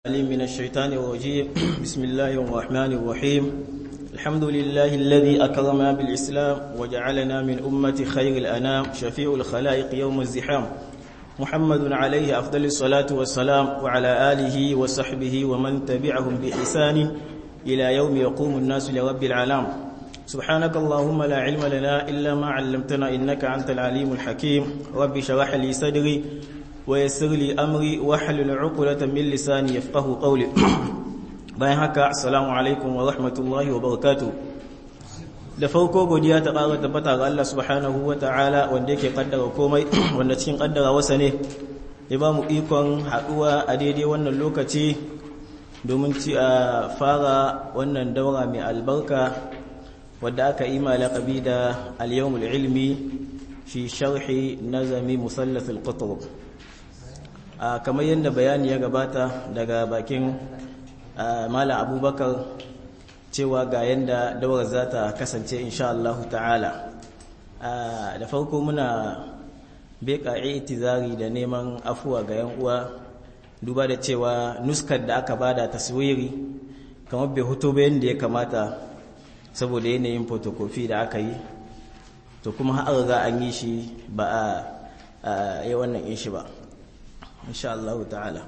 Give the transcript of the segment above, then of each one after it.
عليم من الشيطان الرجيم بسم الله الرحمن الرحيم الحمد لله الذي أكرمنا بالإسلام وجعلنا من أمة خير الأنام شفيع الخلائق يوم الزحام محمد عليه أفضل الصلاة والسلام وعلى آله وصحبه ومن تبعهم بإحسان إلى يوم يقوم الناس لرب العالم سبحانك اللهم لا علم لنا إلا ما علمتنا إنك أنت العليم الحكيم رب شرح لي صدري ويسر لي أمري واحلل عقدة من لساني يفقه قولي bayan haka assalamu alaikum wa rahmatullahi wa barakatuh da farko godiya ta ƙara tabbata ga Allah subhanahu wa ta'ala wanda yake kaddara komai wanda cikin kaddara wasa ne ya ba mu ikon haɗuwa a daidai wannan lokaci domin ci a fara wannan daura mai albarka wadda aka yi malaƙabi da al-yawmul ilmi fi sharhi nazami musallas al-qutb kamar yadda bayani ya gabata daga bakin Malam Abubakar cewa ga yadda dawar za ta kasance insha Allah ta'ala da farko muna beka itizari da neman afuwa ga yan uwa duba da cewa nuskar da aka bada taswiri kamar bai hoto bayan da ya kamata saboda yanayin fotokofi da aka yi to kuma har ga an yi shi ba a yi wannan yin shi ba insha Allah ta'ala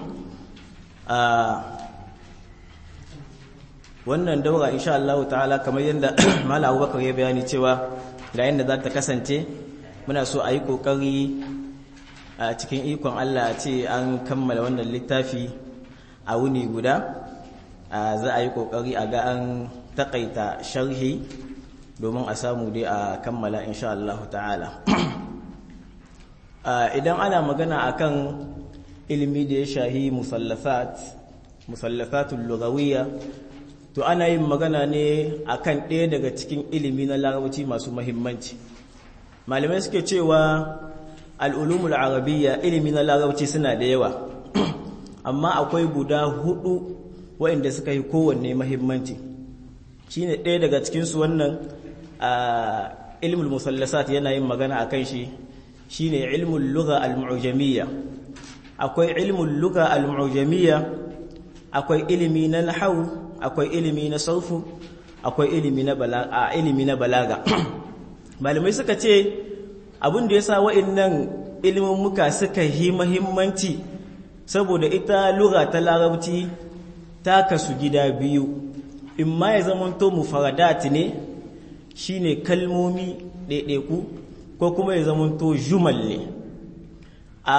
wannan daura insha Allah ta'ala kamar yadda Malam Abubakar ya bayani cewa ga yadda za ta kasance muna so a yi kokari a cikin ikon Allah a ce an kammala wannan littafi a wuni guda za a yi kokari a ga an takaita sharhi domin a samu dai a kammala insha Allah ta'ala idan ana magana akan ilimi da ya shahi musallafat musallafatul lugawiyya to ana yin magana ne akan ɗaya daga cikin ilimi na larabci masu mahimmanci malamai suke cewa al'ulumul arabiyya ilimi na larabci suna da yawa amma akwai guda hudu waɗanda suka yi kowanne mahimmanci shine ɗaya daga cikinsu wannan ilmul musallasat yana yin magana akan shi shine ilmul lugha al-mu'jamiyya akwai ilmul lugha al-mu'jamiyya akwai ilimi na nahwu akwai ilimi na sarfu akwai ilimi na balaga ilimi na balaga malamai suka ce abin da yasa wa'annan ilimin muka suka yi muhimmanci saboda ita lugha ta larabci ta kasu gida biyu imma ya zamanto mufaradat ne shine kalmomi ɗaiɗaiku ko kuma ya zamanto jumal ne a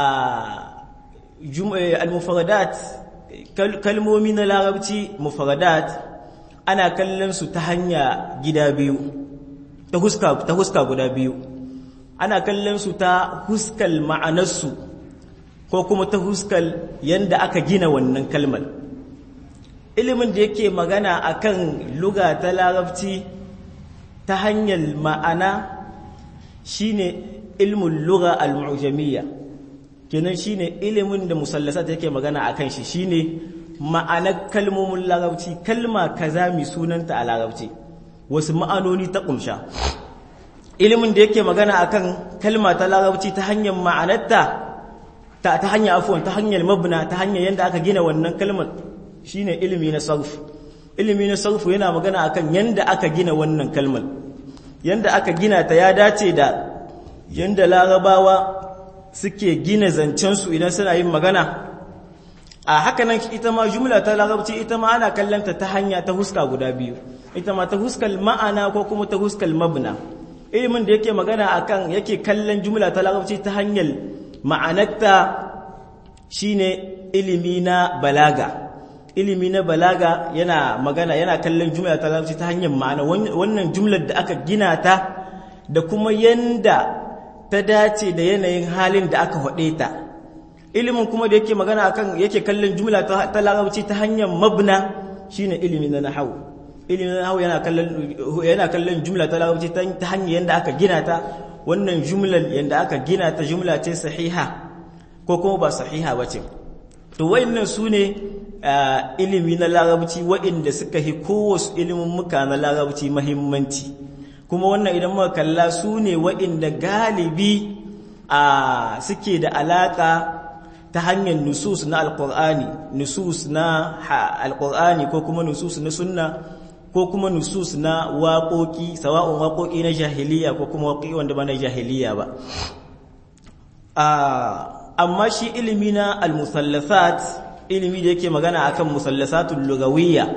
al-mufaradat kalmomi na larabci mufaradat ana kallon su ta hanya gida biyu ta huska ta huska guda biyu ana kallon su ta huskal ma'anarsu ko kuma ta huskal yanda aka gina wannan kalmar ilimin da yake magana akan luga ta larabci ta hanyar ma'ana shine ilmul lugha al-mu'jamiyya kenan shine ilimin da musallasa yake magana akan shi shine ma'anar kalmomin larabci kalma kaza mai sunanta a larabci wasu ma'anoni ta kumsha ilimin da yake magana akan kalma ta larabci ta hanyar ma'anarta ta ta hanyar afuwan ta hanyar mabna ta hanyar yanda aka gina wannan kalmar shine ilimi na sarf ilimi na sarf yana magana akan yanda aka gina wannan kalmar yanda aka gina ta ya dace da yanda larabawa suke gina zancensu idan suna yin magana a hakanan ita ma jumla ta larabci ita ma ana kallanta ta hanya ta huska guda biyu ita ma ta huskal ma'ana ko kuma ta huskal mabna ilimin da yake magana akan yake kallon jumla ta larabci ta hanyar ma'anarta shine ilimi na balaga ilimi na balaga yana magana yana kallon jumla ta larabci ta hanyar ma'ana wannan jumlar da aka gina ta da kuma yanda ta dace da yanayin halin da aka haɗe ta ilimin kuma da yake magana akan yake kallon jumla ta larabci ta hanyar mabna shine ilimi na nahwu ilimi na nahwu yana kallon yana kallon jumla ta larabci ta hanyar yanda aka gina ta wannan jumlar yanda aka gina ta jumla ce sahiha ko kuma ba sahiha bace to wayannan sune ilimi na larabci waɗanda suka hi kowace ilimin muka na larabci muhimmanci kuma wannan idan muka kalla su ne waɗanda galibi a suke da alaƙa ta hanyar nusus na alqur'ani nusus na alqur'ani ko kuma nusus na sunna ko kuma nusus na waƙoƙi sawa'un waƙoƙi na jahiliya ko kuma waƙoƙi wanda ba na jahiliya ba amma shi ilimi na al-musallasat ilimi da yake magana akan musallasatul lugawiyya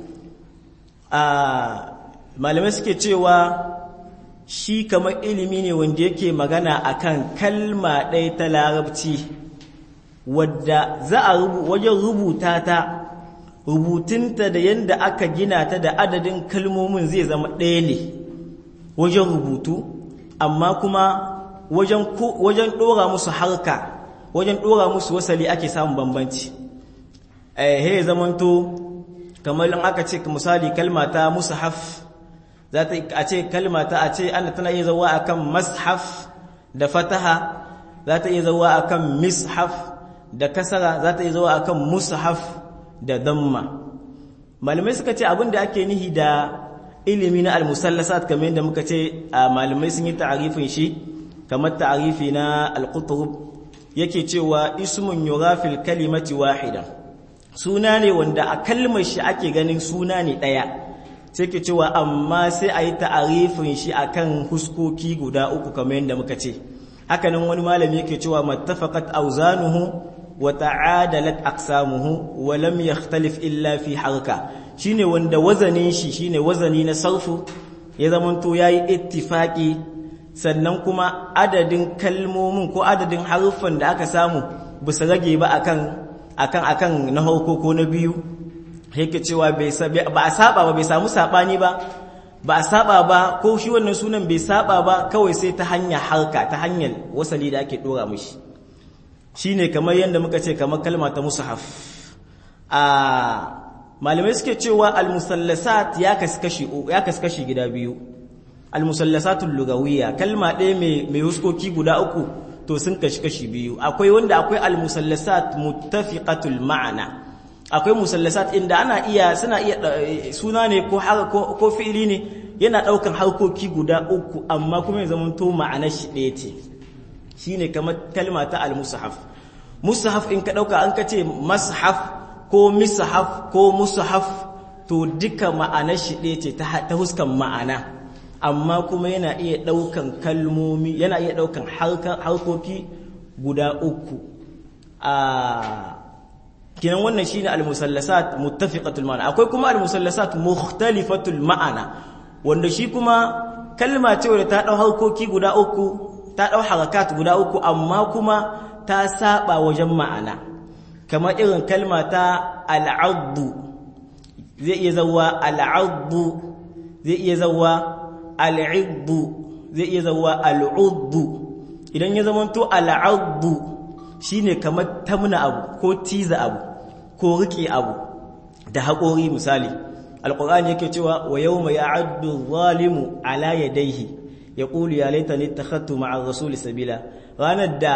malamai suke cewa shi kamar ilimi ne wanda yake magana akan kalma ɗaya ta larabci wadda za a wajen rubuta ta rubutunta da yadda aka gina ta da adadin kalmomin zai zama ɗaya ne wajen rubutu amma kuma wajen ɗora musu harka wajen ɗora musu wasali ake samun bambanci he zamanto kamar in aka ce misali kalma ta mushaf za ta a ce kalma ta a ce ana tana iya zawa akan mashaf da fataha za ta iya zawa akan mishaf da kasara za ta iya zawa akan mushaf da damma malamai suka ce abin da ake nihi da ilimi na al-musallasat kamar yadda muka ce malamai sun yi ta'arifin shi kamar ta'arifi na al-qutub yake cewa ismun yurafil kalimati wahida suna ne wanda a kalmar shi ake ganin suna ne daya sai ke cewa amma sai a yi ta'arifin shi akan huskoki guda uku kamar yadda muka ce hakanan wani malami yake cewa mattafaqat awzanuhu wa ta'adalat aqsamuhu wa lam yakhtalif illa fi harka shine wanda wazanin shi shine wazani na sarfu ya zamanto yayi ittifaqi sannan kuma adadin kalmomin ko adadin haruffan da aka samu ba su rage ba akan akan akan na harko ko na biyu yake cewa bai ba a saba ba bai samu sabani ba ba a saba ba ko shi wannan sunan bai saba ba kawai sai ta hanyar harka ta hanyar wasali da ake dora mishi shine kamar yadda muka ce kamar kalma ta mushaf a malamai suke cewa al-musallasat ya kaskashi ya kaskashi gida biyu al-musallasatul lugawiyya kalma ɗaya mai mai huskoki guda uku to sun kashi kashi biyu akwai wanda akwai al-musallasat muttafiqatul ma'ana akwai musallasat inda ana iya suna iya suna ne ko ko, ko fi'ili ne yana daukan harkoki guda uku amma kuma ya zama to ma'anar shi ɗaya ce shine kamar kalma ta al-mushaf mushaf in ka dauka an ka ce mashaf ko mishaf ko mushaf to duka ma'anar shi ɗaya ce ta huskan ma'ana amma kuma yana iya ɗaukan kalmomi yana iya ɗaukan harkoki guda uku a kinan wannan shine al-musallasat muttafiqatul ma'ana akwai kuma al-musallasat mukhtalifatul ma'ana wanda shi kuma kalma ce wadda ta ɗau harkoki guda uku ta ɗau harakat guda uku amma kuma ta saba wajen ma'ana kamar irin kalma ta al'addu zai iya zawa al'addu zai iya zawa al'iddu zai iya zawa al'uddu idan ya zamanto al'addu shine kamar tamna abu ko tiza abu ko rike abu da haƙori misali alƙur'ani yake cewa wa yawma ya'addu zalimu ala yadayhi yaqulu ya laitani ittakhadtu ma'a rasuli sabila ranar da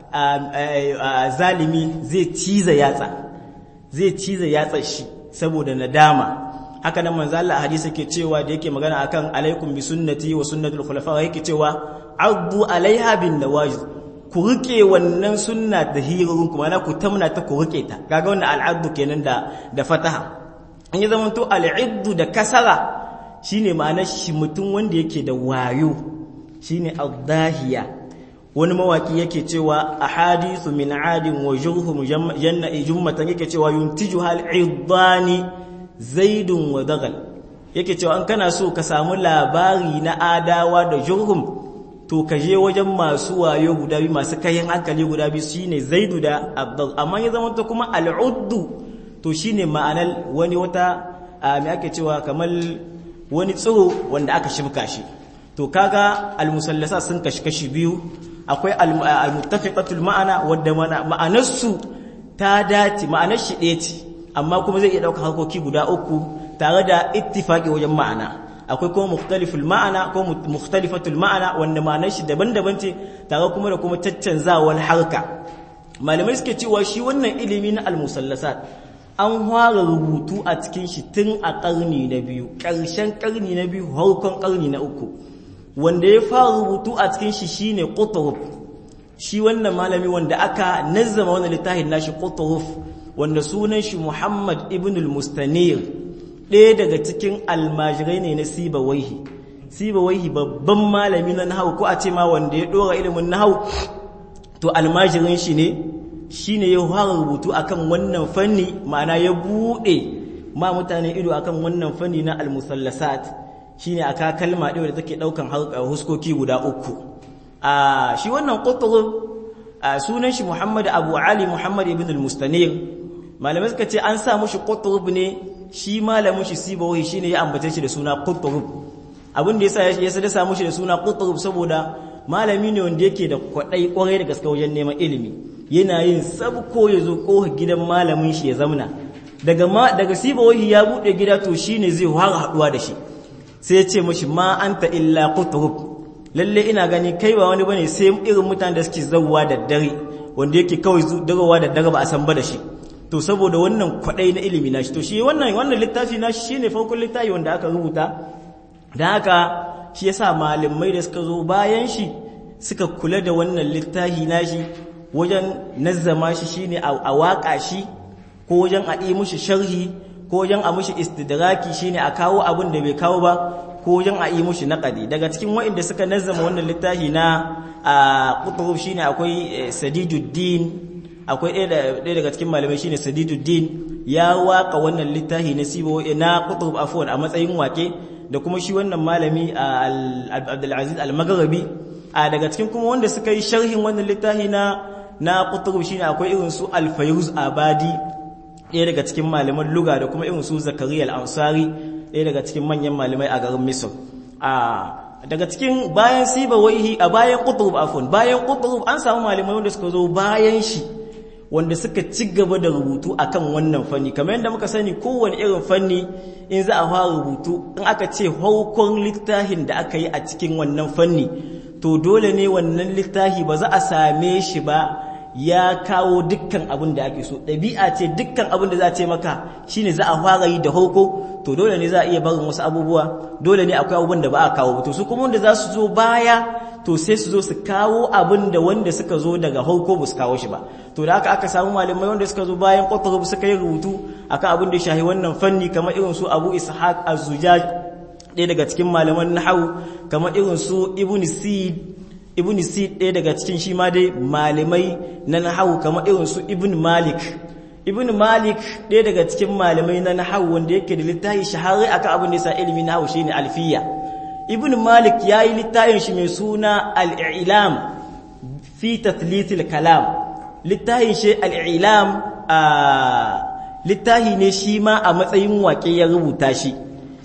zalimi zai ciza yatsa zai ciza yatsa shi saboda nadama haka nan manzo Allah hadisi yake cewa da yake magana akan alaikum bi sunnati wa sunnatul khulafa yake cewa addu alaiha bin nawajiz ku rike wannan sunna da hirorin kuma na ku tamna ta ku rike ta kaga wannan al'addu kenan da da fataha in ya zama to al'iddu da kasara shine ma'anar shi mutum wanda yake da wayo shine addahiya wani mawaki yake cewa ahadithu min adin wa jurhum janna jummatan yake cewa yuntiju hal iddani zaidun wa dagal yake cewa an kana so ka samu labari na adawa da jurhum to ka je wajen masu wayo guda biyu masu kayan hankali guda biyu shine zaidu da abdul amma ya zama to kuma al'uddu to shine ma'anar wani wata me ake cewa kamar wani tsiro wanda aka shibka shi to kaga al-musallasa sun kashi kashi biyu akwai al-muttafiqatul ma'ana wadda ma'anarsu ta dace ma'anar shi ɗaya ce amma kuma zai iya ɗauka harkoki guda uku tare da ittifaqi wajen ma'ana akwai kuma mukhtaliful ma'ana ko mukhtalifatul ma'ana wanda ma'anar shi daban-daban ce tare kuma da kuma caccanzawar harka malamai suke cewa shi wannan ilimi na al-musallasat an fara rubutu a cikin shi tun a ƙarni na biyu ƙarshen ƙarni na biyu harkon ƙarni na uku wanda ya fara rubutu a cikin shi shine qutb shi wannan malami wanda aka nazzama wannan littafin nashi qutruf wanda sunan shi Muhammad ibn al-Mustanir ɗaya daga cikin almajirai ne na Sibawaihi Sibawaihi babban malami na nahwu ko a ce ma wanda ya dora ilimin nahwu to almajirin shi ne shine ya fara rubutu akan wannan fanni ma'ana ya bude ma mutane ido akan wannan fanni na al-musallasat shine aka kalma ɗaya da take daukan huskoki guda uku a shi wannan qutrub sunan shi Muhammad Abu Ali Muhammad ibn al-Mustanir malamai suka ce an sa mushi qutrub ne shi malamin shi Sibawi shine ya ambace shi da suna qutrub abin da yasa ya sa samu shi da suna qutrub saboda malami ne wanda yake da kwadai kwarai da gaske wajen neman ilimi yana yin sabko ya zo kohar gidan malamin shi ya zamna daga ma daga Sibawi ya bude gida to shine zai fara haduwa da shi sai ya ce mashi ma anta illa qutrub lalle ina gani kai ba wani bane sai irin mutanen da suke zawwa da dare wanda yake kawai dagowa da dare ba a san ba da shi to saboda wannan kwadai na ilimi nashi to shi wannan wannan littafi nashi shine farkon littafi wanda aka rubuta dan haka shi yasa malamai da suka zo bayan shi suka kula da wannan littafi nashi wajen nazzama shi shine a waka shi ko wajen a yi mushi sharhi ko wajen a mushi istidraki shine a kawo abin da bai kawo ba ko wajen a yi mushi naƙadi daga cikin waɗanda suka nazzama wannan littafi na a ƙuturub shine akwai sadiduddin akwai ɗaya daga cikin malamai shine sadiduddin ya waka wannan littafi na sibo na ƙuturub afwan a matsayin wake da kuma shi wannan malami abdulaziz al-magharibi a daga cikin kuma wanda suka yi sharhin wannan littafi na na ƙuturub shine akwai irin su al-fayruz abadi ɗaya daga cikin malaman luga da kuma irin su zakariya al-ansari ɗaya daga cikin manyan malamai a garin Misir. A daga cikin bayan siba waihi a bayan Qutb afwan bayan Qutb an samu malamai wanda suka zo bayan shi wanda suka ci gaba da rubutu akan wannan fanni kamar yadda muka sani kowane irin fanni in za a fara rubutu in aka ce haukon littafin da aka yi a cikin wannan fanni to dole ne wannan littafi ba za a same shi ba ya kawo dukkan abin da ake so ɗabi'a ce dukkan abin da za a ce maka shine za a fara yi da hauko to dole ne za a iya barin wasu abubuwa dole ne akwai abubuwan da ba a kawo to su kuma wanda za su zo baya to sai su zo su kawo abin da wanda suka zo daga hauko ba su kawo shi ba to da haka aka samu malamai wanda suka zo bayan kwatarub suka yi rubutu akan abin da shahi wannan fanni kamar irin su abu ishaq az-zujaj ɗaya daga cikin malaman nahawu kamar irin su ibn sid ibn sid ɗaya daga cikin shi ma dai malamai na nahawu kamar irin su ibn malik ibn malik ɗaya daga cikin malamai na nahawu wanda yake da littafi shahari akan abin da yasa ilimi nahawu shine alfiya ibn malik yayi littafin shi mai suna al-i'lam fi tathlithil kalam littafin shi al-i'lam a littafi ne shi ma a matsayin waƙe ya rubuta shi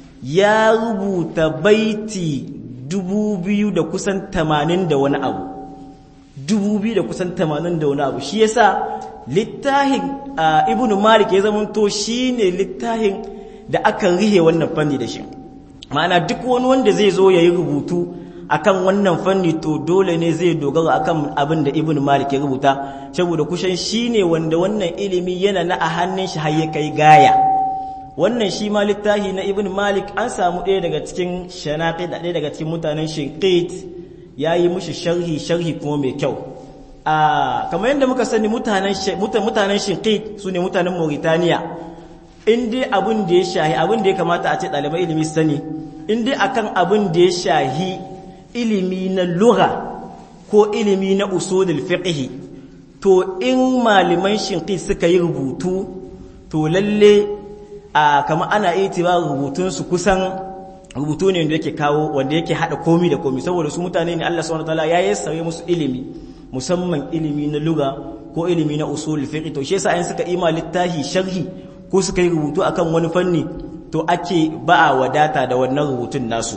ya rubuta baiti dubu biyu da kusan tamanin da wani abu dubu biyu da kusan tamanin da wani abu shi yasa littafin ibn malik ya zamanto shi ne littafin da aka rihe wannan fanni da shi ma'ana duk wani wanda zai zo ya yi rubutu akan wannan fanni to dole ne zai dogara akan abin da ibn malik ya rubuta saboda kushan shi ne wanda wannan ilimi yana na a hannun shi har ya kai gaya wannan shi ma littafi na ibn malik an samu ɗaya daga cikin shanaƙi da ɗaya daga cikin mutanen shinkit ya yi mushi sharhi sharhi kuma mai kyau a kamar yadda muka sani mutanen shinkit su ne mutanen mauritaniya in dai abin da ya shahi abin da ya kamata a ce ɗalibai ilimi sani in dai akan abin da ya shahi ilimi na lura ko ilimi na usulul fiqh to in malaman shinkit suka yi rubutu to lalle a kama ana itiba rubutunsu kusan rubutu ne wanda yake kawo wanda yake hada komi da komi saboda su mutane ne Allah subhanahu wataala ya yassare musu ilimi musamman ilimi na lugha ko ilimi na usul fiqh to shi yasa ayin suka ima littahi sharhi ko suka yi rubutu akan wani fanni to ake ba a wadata da wannan rubutun nasu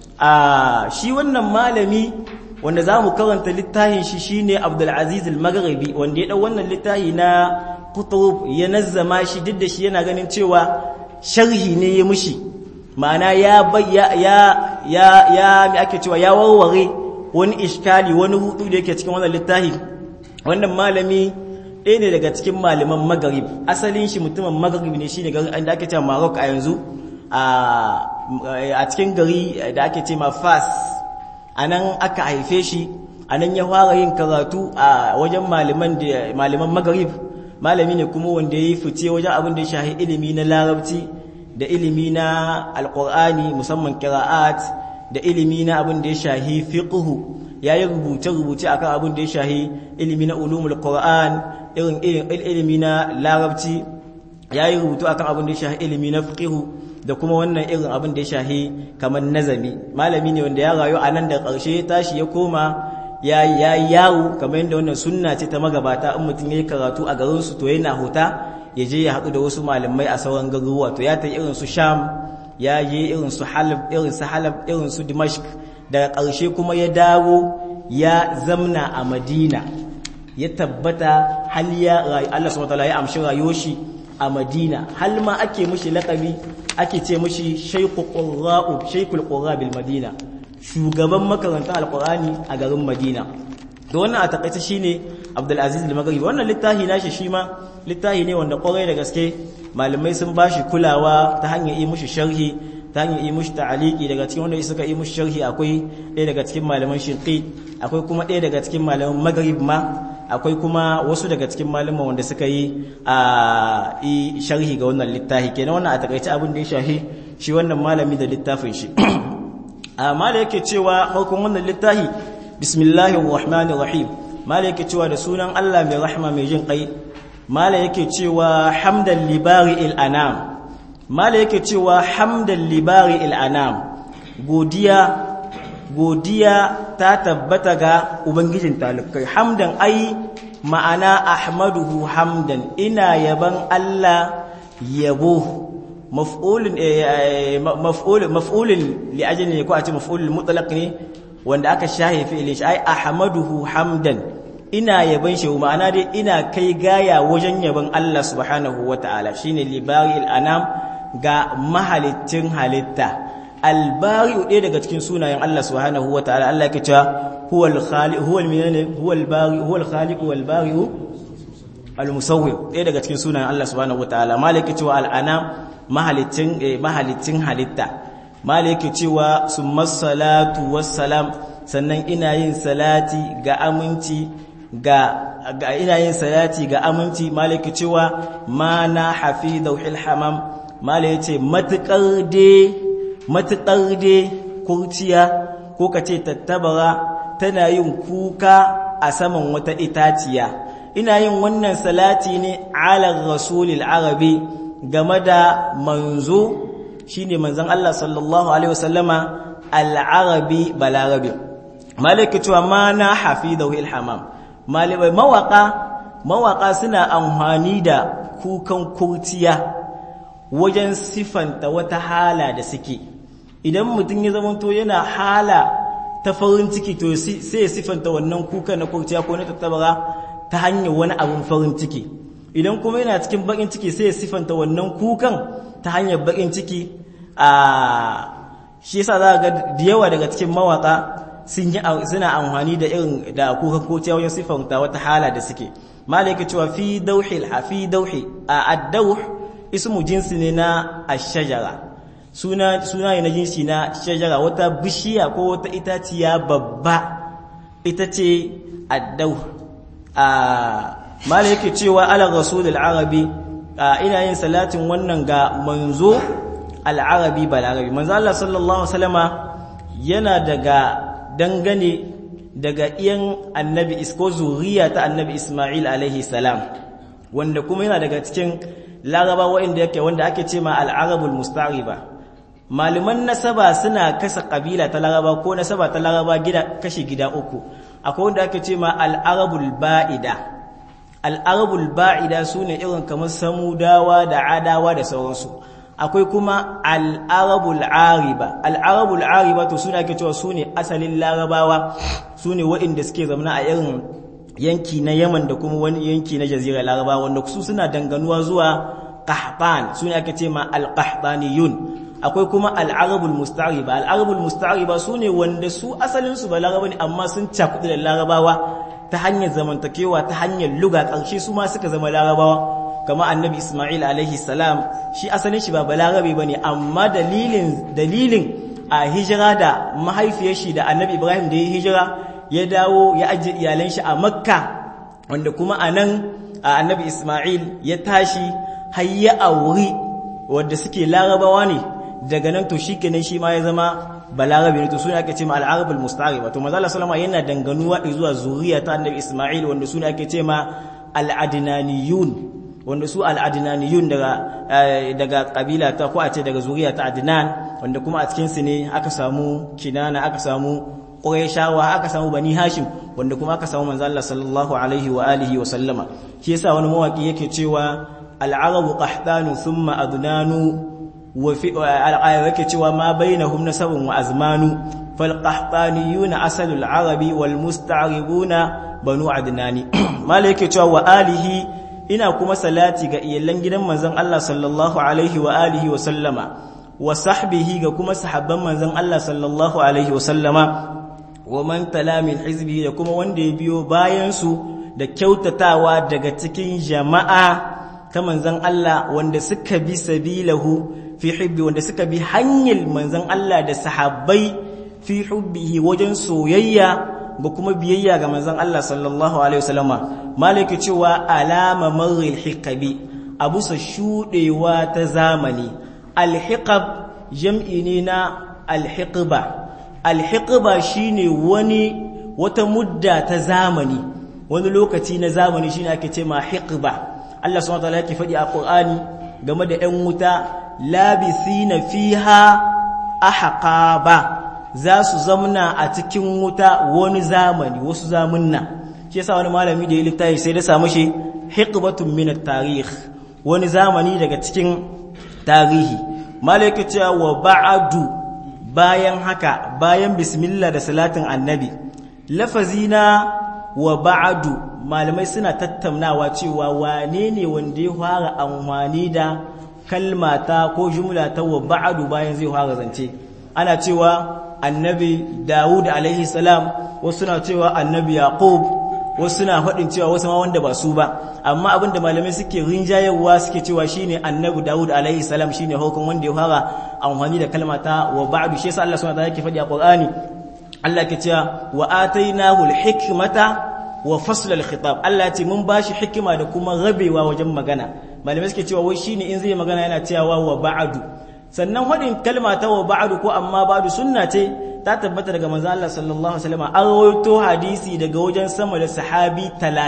a shi wannan malami wanda zamu karanta littafin shi shine Abdul Aziz al-Maghribi wanda ya dau wannan littafi na kutub ya nazzama shi duk da shi yana ganin cewa sharhi ne ya mushi ma'ana ya ya ya ya ya mi ake cewa ya warware wani iskali wani hudu da yake cikin wannan littafi wannan malami ɗaya ne daga cikin malaman magarib asalin shi mutumin magarib ne shine garin da ake cewa Maroc a yanzu a cikin gari da ake cewa Fas anan aka haife shi anan ya fara yin karatu a wajen malaman da malaman magrib malami ne kuma wanda yayi fice wajen abin da ya shahi ilimi na larabci da ilimi na alqur'ani musamman qira'at da ilimi na abin da ya shahi fiqhu yayi rubuce rubuce akan abin da ya shahi ilimi na ulumul qur'an irin ilimi na larabci yayi rubutu akan abin da ya shahi ilimi na fiqhu da kuma wannan irin abin da ya shahi kamar nazami malami ne wanda ya rayu a nan da ƙarshe tashi ya koma ya yi yawo kamar yadda wannan sunna ce ta magabata in mutum ya yi karatu a garinsu to yana hota ya je ya haɗu da wasu malamai a sauran garuruwa to ya ta irin su sham ya je irin su halab irin su halab irin su dimashq daga ƙarshe kuma ya dawo ya zamna a madina ya tabbata hal ya Allah subhanahu wa ta'ala ya amshi rayuwar shi a madina hal ma ake mushi laƙabi ake ce mushi shaikul qurra'u shaikul qurra bil madina shugaban makarantar alqur'ani a garin madina to wannan a takaice shine abdul aziz al-maghribi wannan littafi nashi shi ma littafi ne wanda kwarai da gaske malamai sun bashi kulawa ta hanyar yi mushi sharhi ta hanyar yi mushi ta'aliki daga cikin wanda suka yi mushi sharhi akwai ɗaya daga cikin malaman shinqi akwai kuma ɗaya daga cikin malaman maghrib ma akwai kuma wasu daga cikin malaman wanda suka yi a sharhi ga wannan littafi kenan wannan a takaice abin da ya shahi shi wannan malami da littafin shi amma da yake cewa farkon wannan littafi bismillahir rahmanir rahim mala yake cewa da sunan Allah mai rahma mai jin kai mala yake cewa hamdan libari il anam mala yake cewa hamdan libari il anam godiya godiya ta tabbata ga ubangijin talikai hamdan ai ma'ana ahmaduhu hamdan ina yaban Allah yabo maf'ulun maf'ul maf'ulun li ajli ne ko a ce maf'ulul mutlaq ne wanda aka shahe fi'ilin shi ai ahmaduhu hamdan ina yaban shi ma'ana dai ina kai gaya wajen yaban Allah subhanahu wataala shine libaril anam ga mahalicin halitta albari'u ɗaya daga cikin sunayen Allah subhanahu wataala Allah yake cewa huwal khaliq huwal minane huwal bari huwal khaliq wal bari'u al musawwir ɗaya daga cikin sunayen Allah subhanahu wataala malaki cewa al anam mahalicin mahalicin halitta malaki cewa summas salatu wassalam sannan ina yin salati ga aminci ga ina yin salati ga aminci malaki cewa ma na hafidhul hamam malai yace matukar de matukar de kurciya ko kace tattabara tana yin kuka a saman wata itaciya ina yin wannan salati ne ala rasulil arabi game da manzo shine manzon Allah sallallahu alaihi wasallama al-arabi balarabi malaki cewa ma na hafidahu ilhamam malibai mawaka mawaka suna amfani da kukan kurciya wajen sifanta wata hala da suke idan mutum ya zamanto yana hala ta farin ciki to sai ya sifanta wannan kukan na kurciya ko na tattabara ta hanyar wani abin farin ciki idan kuma yana cikin bakin ciki sai ya sifanta wannan kukan ta hanyar bakin ciki a shi yasa za ga da yawa daga cikin mawaka sun yi suna amfani da irin da kukan kurciya wajen sifanta wata hala da suke malaka cewa fi dauhil hafi dauhi a ad-dauh ismu jinsi ne na ash-shajara suna suna ne na jinsi na shajara wata bishiya ko wata itaciya babba ita ce ad-dauh a mala yake cewa ala rasulul arabi ina yin salatin wannan ga manzo al-arabi balarabi manzo Allah sallallahu alaihi wasallama yana daga dangane daga iyan annabi isko zuriya ta annabi Ismail alaihi salam wanda kuma yana daga cikin laraba wanda yake wanda ake ce ma al-arabul mustariba malaman nasaba suna kasa kabila ta laraba ko nasaba ta laraba gida kashi gida uku akwai wanda ake ce ma al'arabul ba'ida al'arabul ba'ida su ne irin kamar samudawa da adawa da sauransu akwai kuma al'arabul ariba al'arabul ariba to suna ake cewa su ne asalin larabawa su ne waɗanda suke zamana a irin yanki na yaman da kuma wani yanki na jazira larabawa wanda su suna danganuwa zuwa kahban su ne ake ce ma al-kahbaniyun akwai kuma al'arabul musta'riba al'arabul musta'riba su ne wanda su asalinsu ba laraba ne amma sun cakudu da larabawa ta hanyar zamantakewa ta hanyar luga ƙarshe su ma suka zama larabawa kama annabi ismail alaihi salam shi asalin shi ba balarabe ba ne amma dalilin dalilin a hijira da mahaifiyar shi da annabi ibrahim da ya hijira ya dawo ya ajiye iyalan shi a makka wanda kuma a nan annabi ismail ya tashi har ya auri wadda suke larabawa ne daga nan to shi kenan shi ma ya zama balarabe ne to sune ake ce ma al'arabul musta'riba to manzo Allah sallama yana danganuwa zuwa zuriya ta annabi ismail wanda sune ake ce ma al'adnaniyun wanda su al'adnaniyun daga daga kabila ta ko a ce daga zuriya ta adnan wanda kuma a cikin su ne aka samu kinana aka samu qurayshawa aka samu bani hashim wanda kuma aka samu manzo Allah sallallahu alaihi wa alihi wa sallama shi yasa wani mawaki yake cewa al'arabu qahtanu thumma adnanu wa fi al'ayat yake cewa ma bainahum nasabun wa azmanu fal qahtaniyuna asalul arabi wal musta'ribuna banu adnani mala yake cewa wa alihi ina kuma salati ga iyalan gidan manzon Allah sallallahu alaihi wa alihi wa sallama wa sahbihi ga kuma sahabban manzon Allah sallallahu alaihi wa sallama wa man tala min hizbihi da kuma wanda ya biyo bayan su da kyautatawa daga cikin jama'a ta manzon Allah wanda suka bi sabilahu fi hubbi wanda suka bi hanyar manzon Allah da sahabbai fi hubbihi wajen soyayya ba kuma biyayya ga manzon Allah sallallahu alaihi wasallama malaki cewa alama marril hiqabi abu sa shudewa ta zamani alhiqab jam'i ne na alhiqba alhiqba shine wani wata mudda ta zamani wani lokaci na zamani shine ake ce ma hiqba Allah subhanahu wataala yake faɗi a Qur'ani game da 'yan wuta labisina fiha ahqaba za su zamna a cikin wuta wani zamani wasu zamunna shi yasa wani malami da ya littafi sai da samu shi hiqbatun min at-tarikh wani zamani daga cikin tarihi malaka cewa wa ba'du bayan haka bayan bismillah da salatin annabi lafazina wa ba'du malamai suna tattaunawa cewa wane ne wanda ya fara amfani da kalmata ko jumla ta wa ba'du bayan zai fara zance ana cewa annabi Dawud alaihi salam wasu na cewa annabi Yaqub wasu na faɗin cewa wasu ma wanda ba su ba amma abinda malamai suke rinjayarwa suke cewa shine annabi Dawud alaihi salam shine hukun wanda ya fara amfani da kalmata wa ba'du shi yasa Allah subhanahu wa ta'ala yake faɗi a Qur'ani Allah ke cewa wa atainahu al-hikmata wa fasl al-khitab Allah ya ce mun bashi hikima da kuma rabewa wajen magana malamai suke cewa wai shine in zai magana yana cewa wa ba'du sannan hadin kalma ta wa ba'du ko amma ba'du sunna ce ta tabbata daga manzo Allah sallallahu alaihi wasallam an rawaito hadisi daga wajen sama da sahabi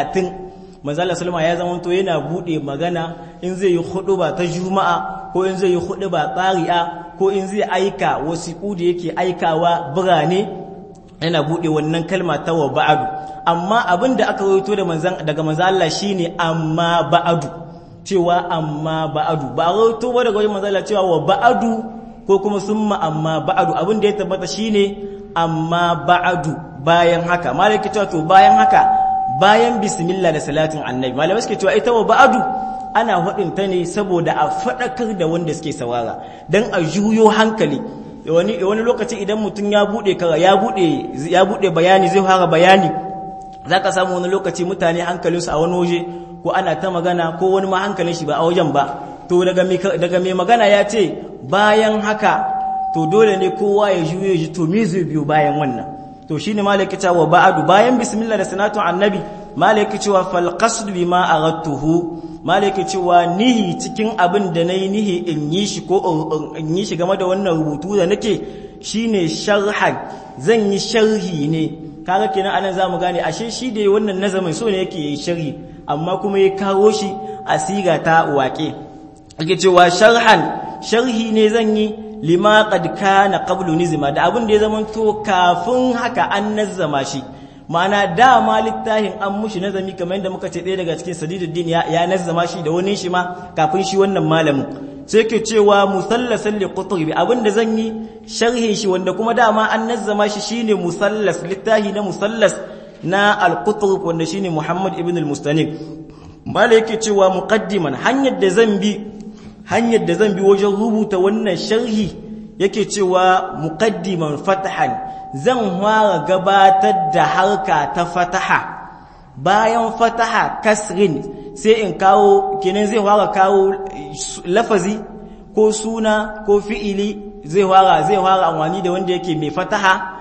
30 manzo Allah sallallahu ya zama to yana bude magana in zai yi huduba ta juma'a ko in zai yi huduba tsari'a ko in zai aika wasiƙu da yake aikawa birane yana bude wannan kalma ta wa ba'adu amma abin da aka rawaito da manzan daga manzan Allah shine amma ba'adu cewa amma ba'adu ba rawaito ba daga wajen manzan Allah cewa wa ba'adu ko kuma summa amma ba'adu abin da ya tabbata shine amma ba'adu bayan haka malaka cewa to bayan haka bayan bismillah da salatin annabi malamai suke cewa ita wa ba'adu ana faɗin ta ne saboda a faɗakar da wanda suke saurara dan a juyo hankali wani wani lokaci idan mutum ya bude kara ya bude ya bude bayani zai fara bayani zaka samu wani lokaci mutane hankalinsu a wani waje ko ana ta magana ko wani ma hankalin shi ba a wajen ba to daga mai daga mai magana ya ce bayan haka to dole ne kowa ya juye ji to me zai biyo bayan wannan to shine malaki cewa ba'adu bayan bismillah da sanatu annabi malaki cewa fal qasd bima aradtuhu malaki cewa nihi cikin abin da nayi nihi in yi shi ko in yi shi game da wannan rubutu da nake shine sharhan zan yi sharhi ne kaga kenan anan zamu gane ashe shi da wannan nazamin so ne yake yi sharhi amma kuma ya kawo shi a siga ta waƙe ake cewa sharhan sharhi ne zan yi lima qad kana qablu nizma da abin da ya zama to kafin haka an nazzama shi ma'ana dama littafin an mushi nazami kamar yadda muka ce ɗaya daga cikin sadiduddin ya, ya nazzama shi da wani shi ma kafin shi wannan malamin sai ke cewa musallasan li qutbi abin da zan yi sharhin shi wanda kuma dama an nazzama shi shine musallas littafi na musallas na al-qutb wanda shine Muhammad ibn al-Mustanif mala yake cewa muqaddiman hanyar da zan bi hanyar da zan bi wajen rubuta wannan sharhi yake cewa muqaddiman fatahan zan fara gabatar da harka ta fataha bayan fataha kasrin sai in kawo kenan zai fara kawo lafazi ko suna ko fi'ili zai fara zai fara amfani da wanda yake mai fataha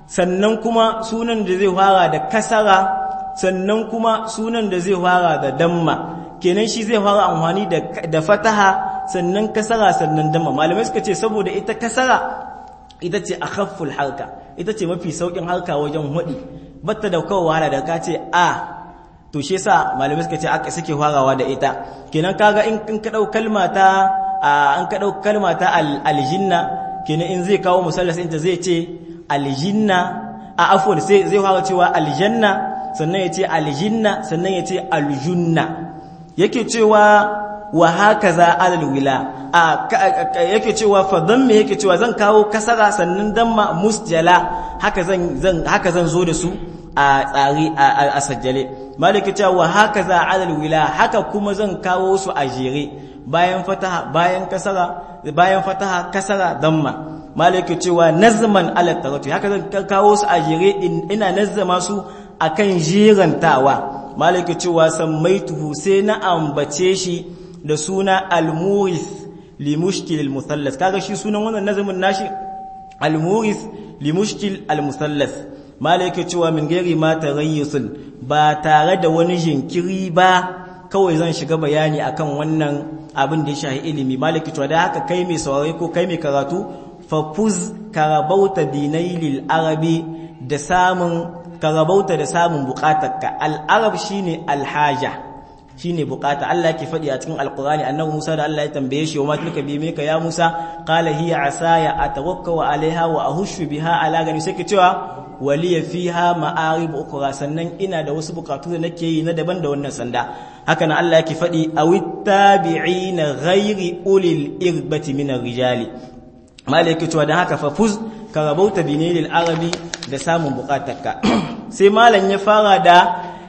sannan kuma sunan da zai fara da kasara sannan kuma sunan da zai fara da damma kenan shi zai fara amfani da fataha sannan kasara sannan damma malamai suka ce saboda ita kasara ita ce akhafful harka ita ce mafi saukin harka wajen hudi batta da kawo wahala da ka ce a to shi yasa malamai suka ce aka suke farawa da ita kenan kaga in ka dau kalma ta an ka dau kalma ta aljinna kenan in zai kawo musallas ɗinta zai ce aljinna a afwan sai zai fara cewa aljanna sannan ya ce aljinna sannan ya ce aljunna yake cewa wa hakaza alal wila a yake cewa fa damma yake cewa zan kawo kasara sannan damma musjala haka zan zan haka zan zo da su a tsari a sajjale maliki cewa wa hakaza alal wila haka kuma zan kawo su a jere bayan fataha bayan kasara bayan fataha kasara damma maliki cewa nazman ala tarati haka zan kawo su a jere ina nazzama su akan jerantawa maliki cewa sammaituhu sai na ambace shi da suna al-muris li mushkil al-musallas kaga shi sunan wannan nazamin nashi al-muris li mushkil al-musallas malaka cewa min gairi ma tarayyusul ba tare da wani jinkiri ba kawai zan shiga bayani akan wannan abin da ya shahi ilimi malaka cewa da haka kai mai saurare ko kai mai karatu fafuz karabauta binailil arabi da samun karabauta da samun bukatarka al-arab shine al-haja shine bukata Allah yake faɗi a cikin alqur'ani annabi Musa da Allah ya tambaye shi wa ma tilka bi meka ya Musa qala hiya asaya atawakkau alaiha wa ahushu biha ala gani sai ke cewa waliya fiha ma'arib ukra sannan ina da wasu bukatu da nake yi na daban da wannan sanda haka nan Allah yake faɗi awittabi'ina ghairi ulil irbati min rijali malaka cewa dan haka fafuz ka rabauta binilil arabi da samun bukatarka sai malam ya fara da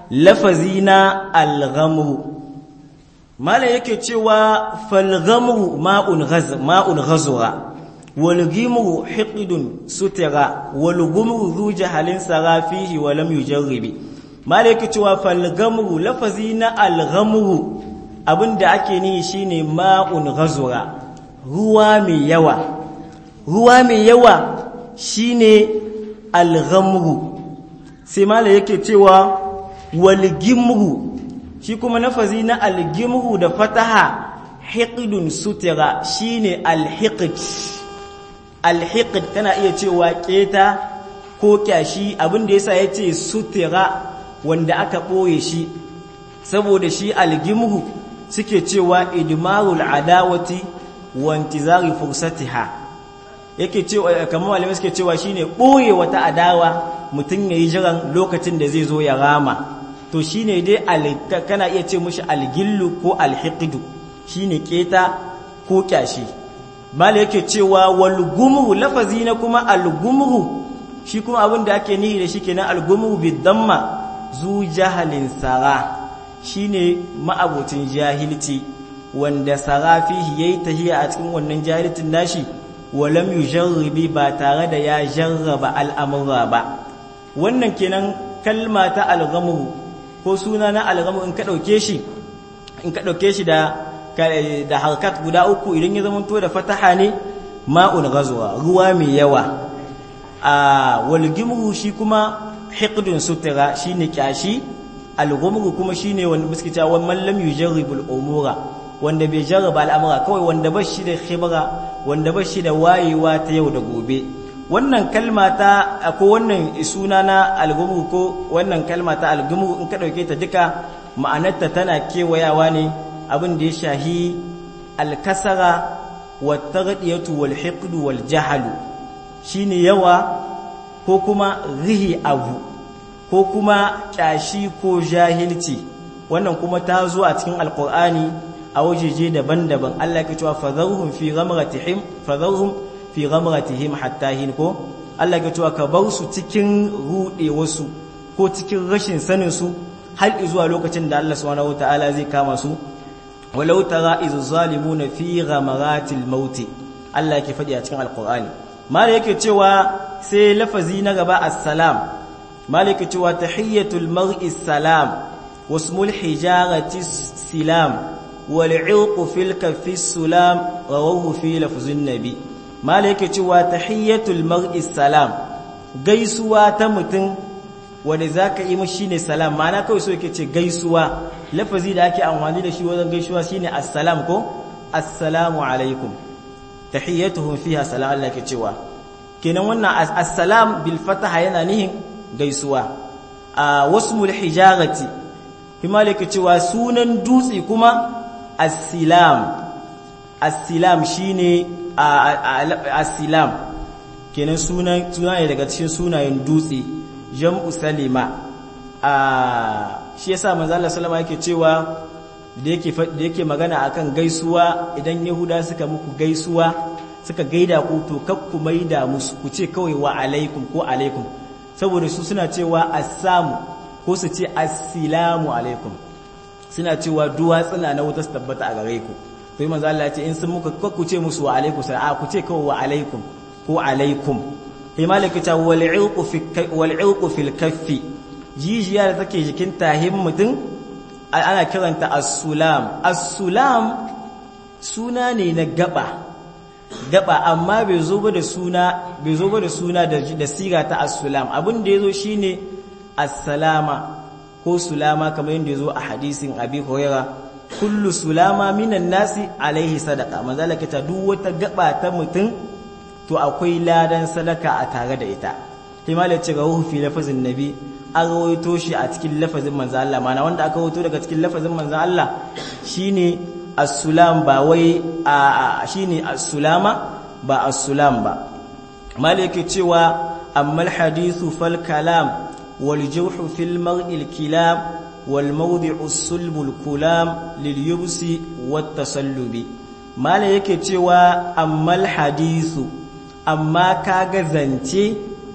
lafazi na alghamru malam yake cewa falghamru ma'un ghaz ma'un ghazura wal ghimru hiqdun sutira wal ghumru zu jahalin sarafihi wa lam yujarribi malam yake cewa falghamru lafazi na alghamru abinda ake nihi shine ma'un ghazura ruwa mai yawa ruwa mai yawa shine alghamru sai malam yake cewa walgimru shi kuma nafazi na algimru da fataha hiqdun sutira shine alhiqd alhiqd kana iya cewa keta ko kyashi abinda yasa yace sutira wanda aka boye shi saboda shi algimru suke cewa idmarul adawati wa intizari fursatiha yake cewa kamar malamai suke cewa shine boye wata adawa mutum yayi jiran lokacin da zai zo ya rama to shine dai kana iya ce mushi algillu ko alhiqdu shine keta ko kyashi mala yake cewa wal gumru lafazi na kuma al gumru shi kuma abin da ake nihi da shi kenan al gumru bid damma zu jahalin sara shine ma'abocin jahilci wanda sara fihi yayi tahiya a cikin wannan jahilcin nashi walam yujarribi ba tare da ya jarraba al'amura ba wannan kenan kalma ta al-ghamru ko suna na algamu in ka ɗauke shi in ka ɗauke shi da da harkat guda uku idan ya zama to da fataha ne ma'un gazuwa ruwa mai yawa a walgimru shi kuma hiqdun sutura shine kyashi algumru kuma shine wanda muske cewa man lam yujarribul umura wanda bai jarraba al'amura kawai wanda ba shi da khibra wanda ba shi da wayewa ta yau da gobe wannan kalma ta ko wannan suna na algumu ko wannan kalma ta algumu in ka dauke ta duka ma'anarta tana kewayawa ne abin da ya shahi alkasara wa taghdiyatu wal hiqd wal jahl shine yawa ko kuma rihi abu ko kuma kyashi ko jahilci wannan kuma ta zo a cikin alqur'ani a wajeje daban-daban Allah ya cewa fadharhum fi ghamratihim fadharhum fi ghamratihim hatta hin ko Allah ya cewa ka bar su cikin rude wasu ko cikin rashin sanin su har zuwa lokacin da Allah subhanahu wataala zai kama su walau tara iz zalimuna fi ghamaratil maut Allah yake faɗi a cikin alqur'ani mala yake cewa sai lafazi na gaba assalam mala yake cewa tahiyatul mar'i salam wasmul hijarati silam wal 'ilqu fil kaffi sulam rawahu fi lafzin nabi mala yake cewa tahiyatul mar'i salam gaisuwa ta mutum wanda za ka yi mashi shine salam ma'ana kawai so yake ce gaisuwa lafazi da ake amfani da shi wajen gaisuwa shine assalam ko assalamu alaikum tahiyyatuhum fiha salam Allah ke cewa kenan wannan assalam bil fataha yana nihin gaisuwa a wasmul hijarati himale ke cewa sunan dutse kuma assilam assilam shine assilam kenan sunan suna ne daga cikin sunayen dutse jam'u salima a shi yasa manzo Allah sallama yake cewa da yake da yake magana akan gaisuwa idan yahuda suka muku gaisuwa suka gaida ku to kakku maida musu ku ce kawai wa alaikum ko alaikum saboda su suna cewa assamu ko su ce assalamu alaikum suna cewa duwatsuna na wuta su tabbata a gare ku to yi manzo Allah ya ce in sun muka kakku ce musu wa alaikum sai a ku ce kawai wa alaikum ko alaikum himalaka ta wal ilqu fi wal ilqu fil kaffi jijiya da take jikin tahin mutum ana kiranta as-sulam as-sulam suna ne na gaba gaba amma bai zo ba da suna bai zo ba da suna da, da siga ta as-sulam abin da yazo shine as-salama ko sulama kamar yadda yazo a hadisin abi hurairah kullu sulama minan nasi alaihi sadaqa manzala ta duk wata gaba ta mutum to akwai ladan sadaka a tare da ita himalaya ce rawahu fi lafazin nabi an rawaito shi a cikin lafazin manzo Allah mana wanda aka rawaito daga cikin lafazin manzo Allah shine as-sulam ba wai a shine as-sulama ba as-sulam ba malike cewa amma al-hadithu fal kalam wal jawhu fil mar'il kilam wal mawdi'u sulbul kulam lil yubsi wat tasallubi malai yake cewa amma al-hadithu amma kaga zance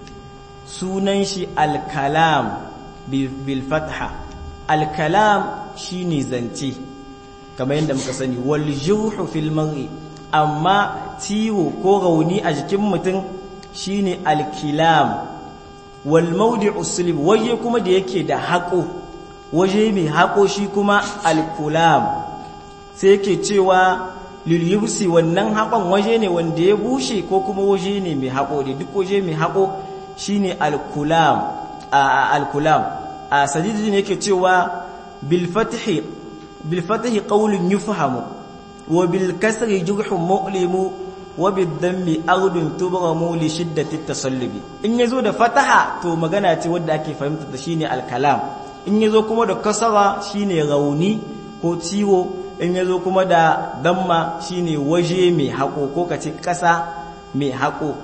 sunan shi al-kalam bil fatha al-kalam shine zance kamar yadda muka sani wal juhu fil mar'i amma ciwo ko rauni a jikin mutum shine al-kilam wal mawdi'u sulb waje kuma da yake da haƙo waje mai haƙo shi kuma al-kulam sai yake cewa lilyubsi wannan haƙon waje ne wanda ya bushe ko kuma waje ne mai haƙo da duk waje mai haƙo shine al-kulam al-kulam a sadidi ne yake cewa bil fathi bil fathi qawlun yufhamu wa bil kasri jurhun mu'limu wa bil dammi ardun tubramu li shiddati tasallubi in yazo da fataha to magana ce wanda ake fahimta da shine al-kalam in yazo kuma da kasara shine rauni ko ciwo in yazo kuma da damma shine waje mai hako ko kace kasa mai hako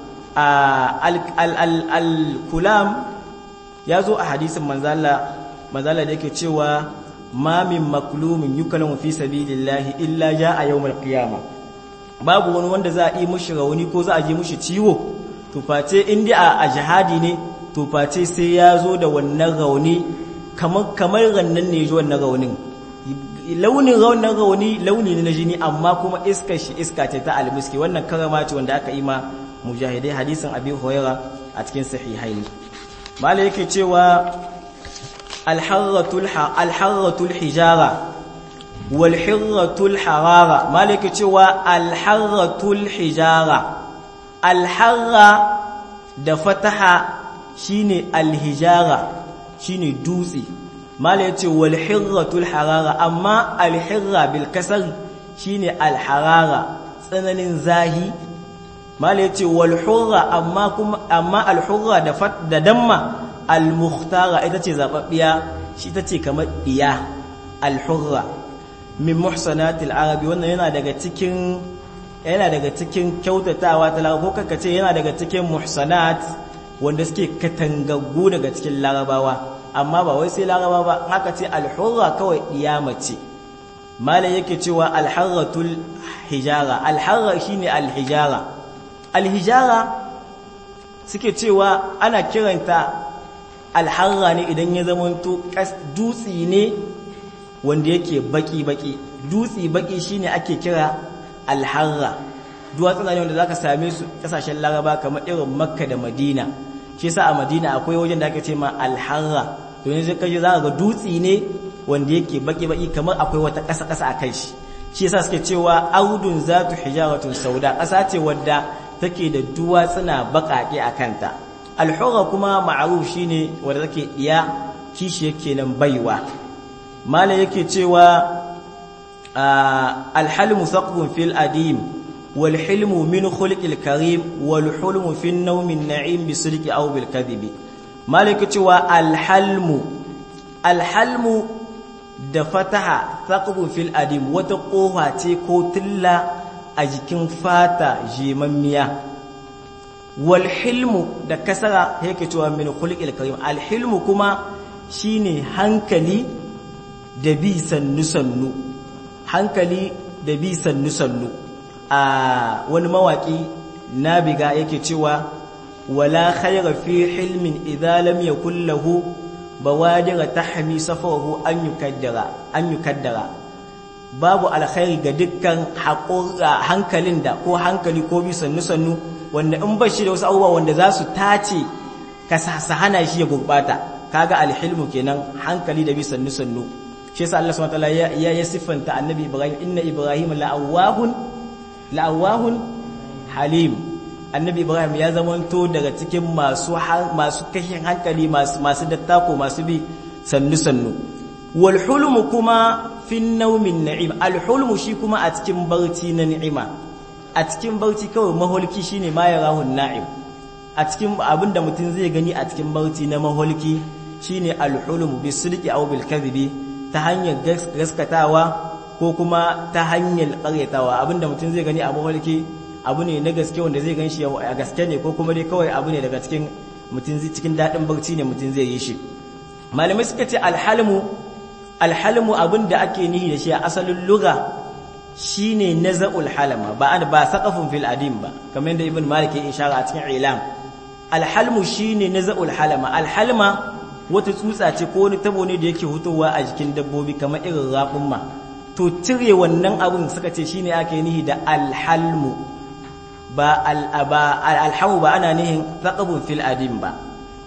al-kulam yazo a hadisin manzala manzala da yake cewa ma min maklumin yukallamu fi sabilillahi illa jaa yawmal qiyamah babu wani wanda za a yi mushi rauni ko za a ji mushi ciwo to face in dai a jihadi ne to face sai ya zo da wannan rauni kamar kamar rannan ne ji wannan raunin launin wannan rauni launi ne na jini amma kuma iskar shi iska ce ta almiski wannan karama ce wanda aka yi ma mujahidai hadisin abi huraira a cikin sahihaini mala yake cewa alharratul alharratul hijara wal hirratul harara mala yake cewa alharratul hijara alharra da fataha shine alhijara shine dutse mala yace wal hirratul harara amma al hirra bil kasr shine al harara tsananin zahi mala yace wal hurra amma kuma amma al hurra da fat da damma al mukhtara ita ce zababbiya shi ita ce kamar diya al hurra min muhsanatil arabi wannan yana daga cikin yana daga cikin kyautatawa ta ko kaka ce yana daga cikin muhsanat wanda suke katangaggu daga cikin larabawa amma ba wai sai laraba ba haka ce alhurra kawai ce malam yake cewa alharratul hijara alharra shine alhijara alhijara suke cewa ana kiranta alharra ne idan ya zamanto dutsi ne wanda yake baki-baki dutsi baki shine ake kira alharra duwatsuna ne wanda zaka same su kasashen laraba kamar irin makka da madina shi yasa a madina akwai wajen da ake ce ma alharra to yanzu kaje zaka ga dutsi ne wanda yake baki-baki kamar akwai wata ƙasa-ƙasa a kai shi shi yasa suke cewa audun zatu hijaratun sauda ƙasa ce wadda take da duwatsuna baƙaƙe a kanta alhura kuma ma'aruf shine wanda take iya kishi yake nan baiwa mala yake cewa alhalmu thaqbun fil adim wal hilmu min khulqil karim wal hulmu fi an-nawm an-na'im bi sidqi aw bil kadhibi mala yake cewa alhalmu alhalmu da fataha thaqbun fil adim wata kofa ce ko tilla a jikin fata jemammiya wal hilmu da kasara yake cewa min khulqil karim al hilmu kuma shine hankali da bi sannu sannu hankali da bi sannu sannu a wani mawaki nabiga yake cewa wala khayra fi hilmin idza lam yakul lahu bawadira tahmi safahu an yukaddara an yukaddara babu alkhairi ga dukkan hankalin da ko hankali ko bi sannu sannu wanda in ba shi da wasu abubuwa wanda za su tace ka sa hana shi ya gurbata kaga alhilmu kenan hankali da bi sannu sannu shi yasa Allah subhanahu wataala ya ya siffanta annabi Ibrahim inna Ibrahim la'awahun la'awahun halim annabi Ibrahim ya zamanto daga cikin masu masu kashin hankali masu masu dattako masu bi sannu sannu wal hulmu kuma fi naumin na'im al hulmu shi kuma a cikin barci na ni'ima a cikin barci kawai maholki shine ma yarahun na'im a cikin abinda mutum zai gani a cikin barci na maholki shine al-hulum bisidqi aw bil kadhibi ta hanyar gaskatawa ko kuma ta hanyar ƙaryatawa abinda mutum zai gani a maholki abu ne na gaske wanda zai ganshi a gaske ne ko kuma dai kawai abu ne daga cikin mutum zai cikin dadin barci ne mutum zai yi shi malamai suka ce al-halmu al-halmu abinda ake nihi da shi a asalin lugha shine naza'ul halama ba ba saqafun fil adim ba kamar yadda ibn malik ya ishara a cikin ilam alhalmu shine naza'ul halama alhalma wata tsutsa ce ko wani tabo ne da yake hutowa a jikin dabbobi kamar irin raƙumma to cire wannan abun suka ce shine ake nihi da alhalmu ba al'aba alhamu ba ana nihin saqafun fil adim ba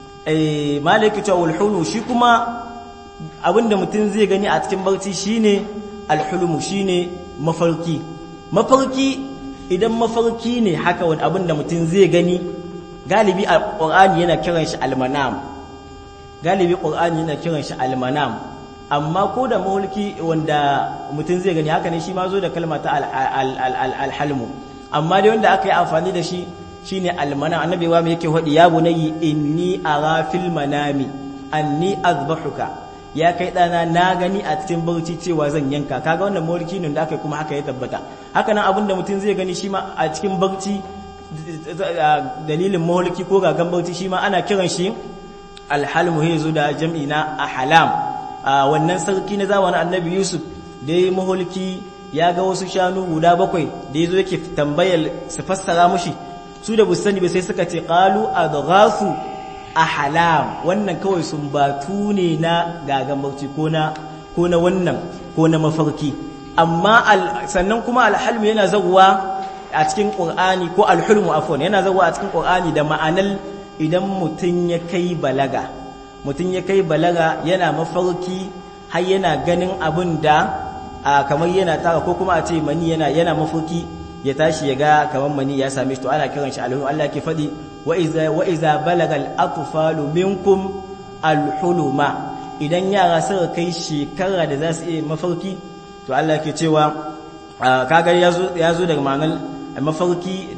eh malik ta ulhulu shi kuma abinda mutum zai gani a cikin barci shine alhulmu shine mafarki mafarki idan mafarki ne haka wani abin da mutum zai gani galibi a ƙorani yana kiran shi almanam galibi ƙorani yana kiran shi almanam amma ko da mafarki wanda mutum zai gani haka ne shi ma zo da kalma ta alhalmu amma dai wanda aka yi amfani da shi shine almanam annabi wa yake faɗi ya bunayi inni ara fil manami anni azbahuka ya kai ɗana na gani a cikin barci cewa zan yanka kaga wannan mawarki ne da aka kuma haka ya tabbata haka nan abinda mutum zai gani shi ma a cikin barci dalilin mawarki ko gagan barci shi ma ana kiran shi alhalmu ya zo da jam'i na ahlam wannan sarki na zamanin annabi yusuf da ya maholki ya ga wasu shanu guda bakwai da ya zo yake tambayar su fassara mushi su da sani ba sai suka ce qalu adghasu ahlam wannan kawai sun batu ne na gagan barci ko na ko na wannan ko na mafarki amma sannan kuma alhalmu yana zaguwa a cikin qur'ani ko alhulmu afwan yana zaguwa a cikin qur'ani da ma'anar idan mutun ya kai balaga mutun ya kai balaga yana mafarki har yana ganin abin da kamar yana tara ko kuma a ce mani yana yana mafarki ya tashi ya ga kamar mani ya same shi to ana kiran shi alhulmu Allah ke faɗi wa'iza balagal atfalu minkum alhuluma idan yara suka kai shekara da za su iya mafarki to Allah ke cewa kaga ya zo daga ma'anar mafarki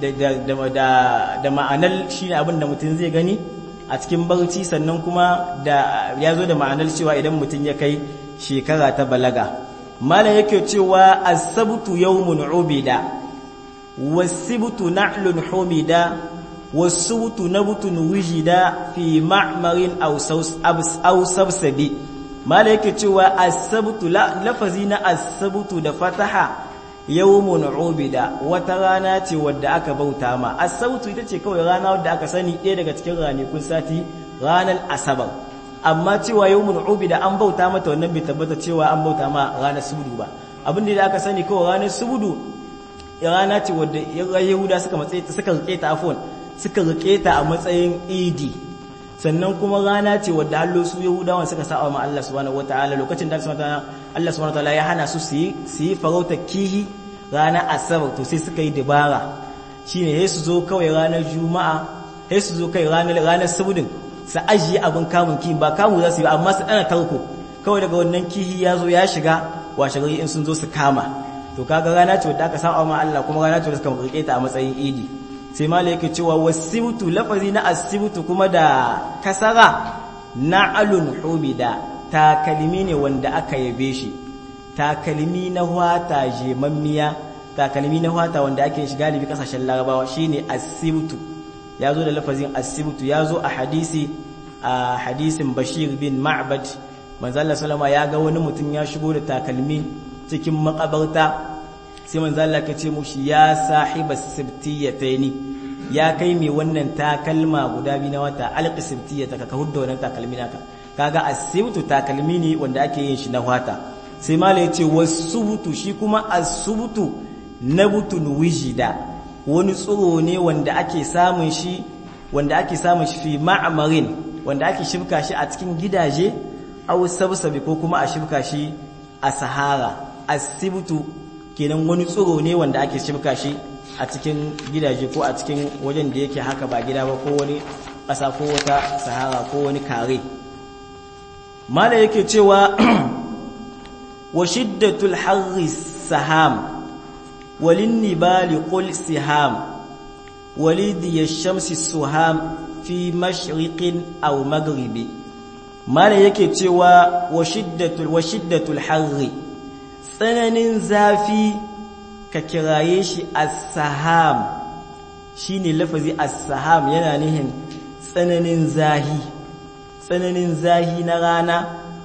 da ma'anar shi ne abin da mutum zai gani a cikin barci sannan kuma da ya zo da ma'anar cewa idan mutum ya kai shekara ta balaga malam yake cewa asabtu yawmun ubida wasibtu na'lun humida والسبت نبت وجد في معمر أو سوس أو سبسبي ما لك تشوى السبت لا لفظنا السبت دفتها يوم عبد وترانا تي ودى aka bauta ma as-sautu ita ce kawai rana wadda aka sani ɗaya daga cikin ranakun sati ranar asabar amma cewa yawmun ubida an bauta mata wannan bai tabbata cewa an bauta ma ranar subudu ba abin da aka sani kawai ranar subudu rana ce wadda yahuda suka matsayi suka rike ta afwan suka rike ta a matsayin idi sannan kuma rana ce wadda hallo su yahudawan suka sa ma Allah subhanahu wataala lokacin da Allah subhanahu wataala ya hana su su yi farauta kihi rana asabar to sai suka yi dabara shine sai su zo kawai ranar juma'a sai su zo kai ranar ranar subudin su ajiye abin kamun kihi ba kamu za su yi amma su dana tarko kawai daga wannan kihi ya zo ya shiga washe gari in sun zo su kama to kaga rana ce wadda aka saba ma Allah kuma rana ce da suka rike ta a matsayin idi sai mala yake cewa wasibtu lafazi na asibtu kuma da kasara na'alun humida takalmi ne wanda aka yabe shi takalmi na hwata jemammiya takalmi na hwata wanda ake shi galibi kasashen larabawa shine asibtu ya zo da lafazin asibtu ya zo a hadisi a hadisin bashir bin ma'bad manzala salama ya ga wani mutum ya shigo da takalmi cikin makabarta sai manzala ka ce mushi ya sahiba sibtiyataini ya kai mai wannan takalma guda biyu na wata alqi sibtiyata ka hudda wannan takalmi naka kaga asibtu takalmi ne wanda ake yin shi na wata sai mala ya ce wasubutu shi kuma asubutu nabutun wijida wani tsiro ne wanda ake samun shi wanda ake samun shi fi ma'amarin wanda ake shifka shi a cikin gidaje aw sabsabi ko kuma a shifka shi a sahara asibtu kenan wani tsiro ne wanda ake shifka shi a cikin gidaje ko a cikin wajen da yake haka ba gida ba ko wani ƙasa ko wata sahara ko wani kare mala yake cewa wa shiddatul harri saham walin nibali qul siham walidi yashamsi suham fi mashriqin aw maghribi mala yake cewa wa shiddatul wa shiddatul harri tsananin zafi ka kiraye shi as-saham shine lafazi as-saham yana nihin tsananin zahi tsananin zahi na rana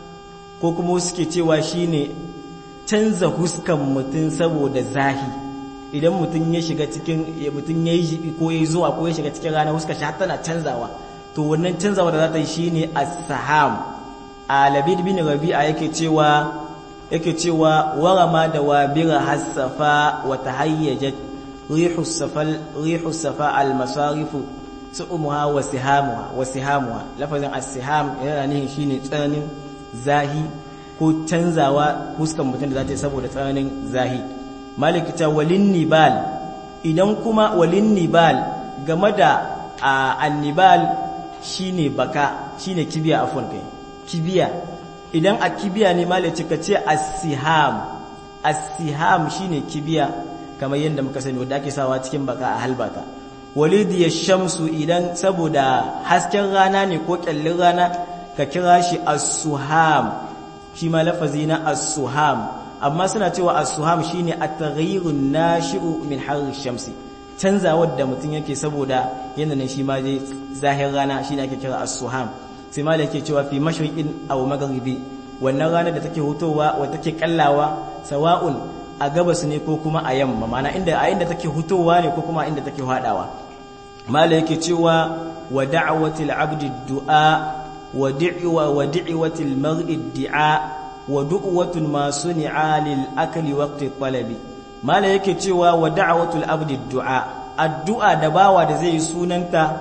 ko kuma suke cewa shine canza huskan mutum saboda zahi idan mutum ya shiga cikin mutum ya yi jibi ko ya yi zuwa ko ya shiga cikin rana huskar shi tana canzawa to wannan canzawa da za ta yi shine as-saham a labid bin rabi'a yake cewa yake cewa warama da wabira hasafa wa tahayyajat rihu safal rihu safa al-masarifu su'umuha wa sihamuha wa sihamuha lafazin as-siham yana nihin shine tsananin zahi ko canzawa huskan mutum da za ta yi saboda tsananin zahi malik ta walin nibal idan kuma walin nibal game da annibal shine baka shine kibiya afwan kai kibiya idan a kibiya ne malik ka ce as-siham as-siham shine kibiya kamar yadda muka sani wanda ake sawa cikin baka a halbata walidi ya shamsu idan saboda hasken rana ne ko kyallin rana ka kira shi as-suham shi ma lafazi na as-suham amma suna cewa as-suham shine at-taghayyurun nashi'u min harri shamsi canzawar da mutum yake saboda yanayin shi ma dai zahir rana shine ake kira as-suham sai ma yake cewa fi mashriqin aw maghribi wannan rana da take hutowa wa take kallawa sawa'un a gabas ne ko kuma a yamma mana inda a inda take hutowa ne ko kuma inda take hadawa mala yake cewa wa da'watil abdi du'a wa di'wa wa di'watil mar'i di'a wa du'watun ma suni'a lil akli waqti talabi mala yake cewa wa da'watul abdi du'a addu'a da bawa da zai sunanta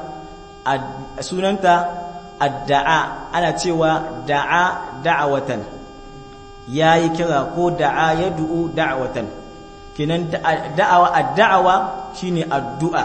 sunanta addu'a ana cewa da'a da'awatan yayi kira ko da'a yad'u da'watan kinan da'awa addu'a shine addu'a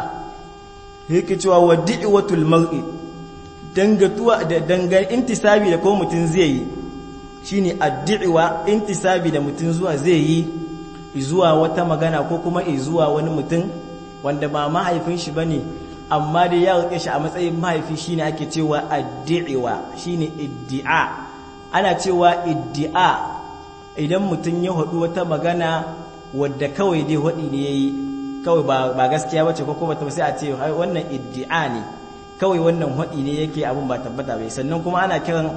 yake cewa wa di'watul mar'i dangatuwa da dangan intisabi da ko mutun zai yi shine addu'a intisabi da mutun zuwa zai yi zuwa wata magana ko kuma zuwa wani mutum wanda ba mahaifin shi bane amma dai ya rike shi a matsayin mahaifi shine ake cewa addu'a shine iddi'a ana cewa iddi'a idan mutum ya haɗu wata magana wadda kawai dai haɗi ne yayi kawai ba gaskiya bace ko kuma sai a ce wannan iddi'a ne kawai wannan haɗi ne yake abin ba tabbata bai sannan kuma ana kiran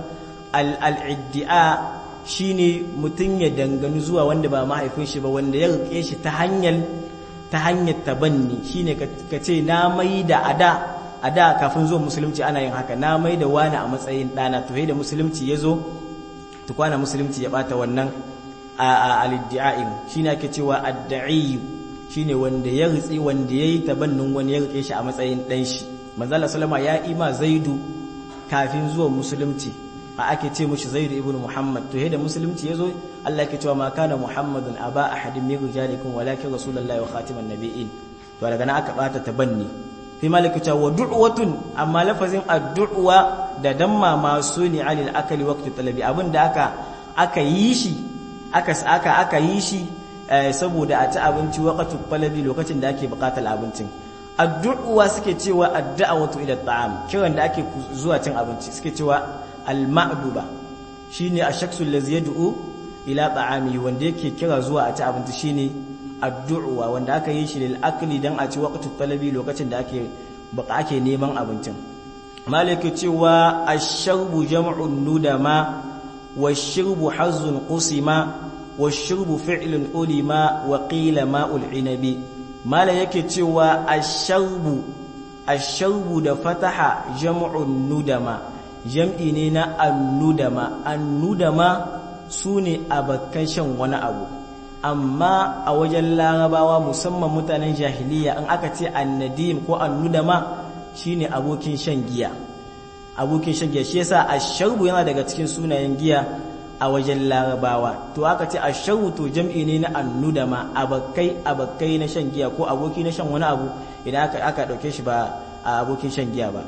al-iddi'a shine mutum ya danganu zuwa wanda ba mahaifin shi ba wanda ya rike shi ta hanyar ta hanyar tabanni shine ka ce na mai da ada ada kafin zuwa musulunci ana yin haka na mai da wani a matsayin ɗana to da musulunci ya zo tukwana musulunci ya bata wannan al-iddi'a'in shine ake cewa adda'i shine wanda ya ritsi wanda yayi tabannin wani ya rike shi a matsayin dan shi manzala sallama ya ima zaidu kafin zuwa musulunci a ake ce mushi zaidu ibnu muhammad to da musulunci yazo Allah yake cewa ma kana muhammadun aba ahadin min rijalikum walakin rasulullahi wa khatiman nabiyyin to daga nan aka bata tabanni sai malaka cewa wa du'watun amma lafazin addu'a da damma masu ne alil akali waqti talabi abinda aka aka yi shi aka aka aka yi shi saboda a ci abinci waqtu talabi lokacin da ake buƙatar abincin addu'a suke cewa addu'awatu ila ta'am kiran da ake zuwa cin abinci suke cewa al-ma'duba shine ash-shakhsu allazi yad'u ila ta'ami wanda yake kira zuwa a ci abinci shine addu'a wanda aka yi shi lil akli dan a ci waqtu talabi lokacin da ake baka ake neman abincin malaka cewa ash-sharbu jam'un nudama wash-shirbu hazzun qusima wash-shirbu fi'lun ulima wa qila ma'ul inabi mala yake cewa ash-sharbu ash-sharbu da fataha jam'un nudama jam'i ne na an-nudama an-nudama sune abakan shan wani abu amma a wajen larabawa musamman mutanen jahiliya in aka ce annadim ko annudama shine abokin shan giya abokin shan giya shi yasa asharbu yana daga cikin sunayen giya a wajen larabawa to aka ce asharbu to jam'i ne na annudama abakai abakai na shan giya ko aboki na shan wani abu idan aka aka dauke shi ba a abokin shan giya ba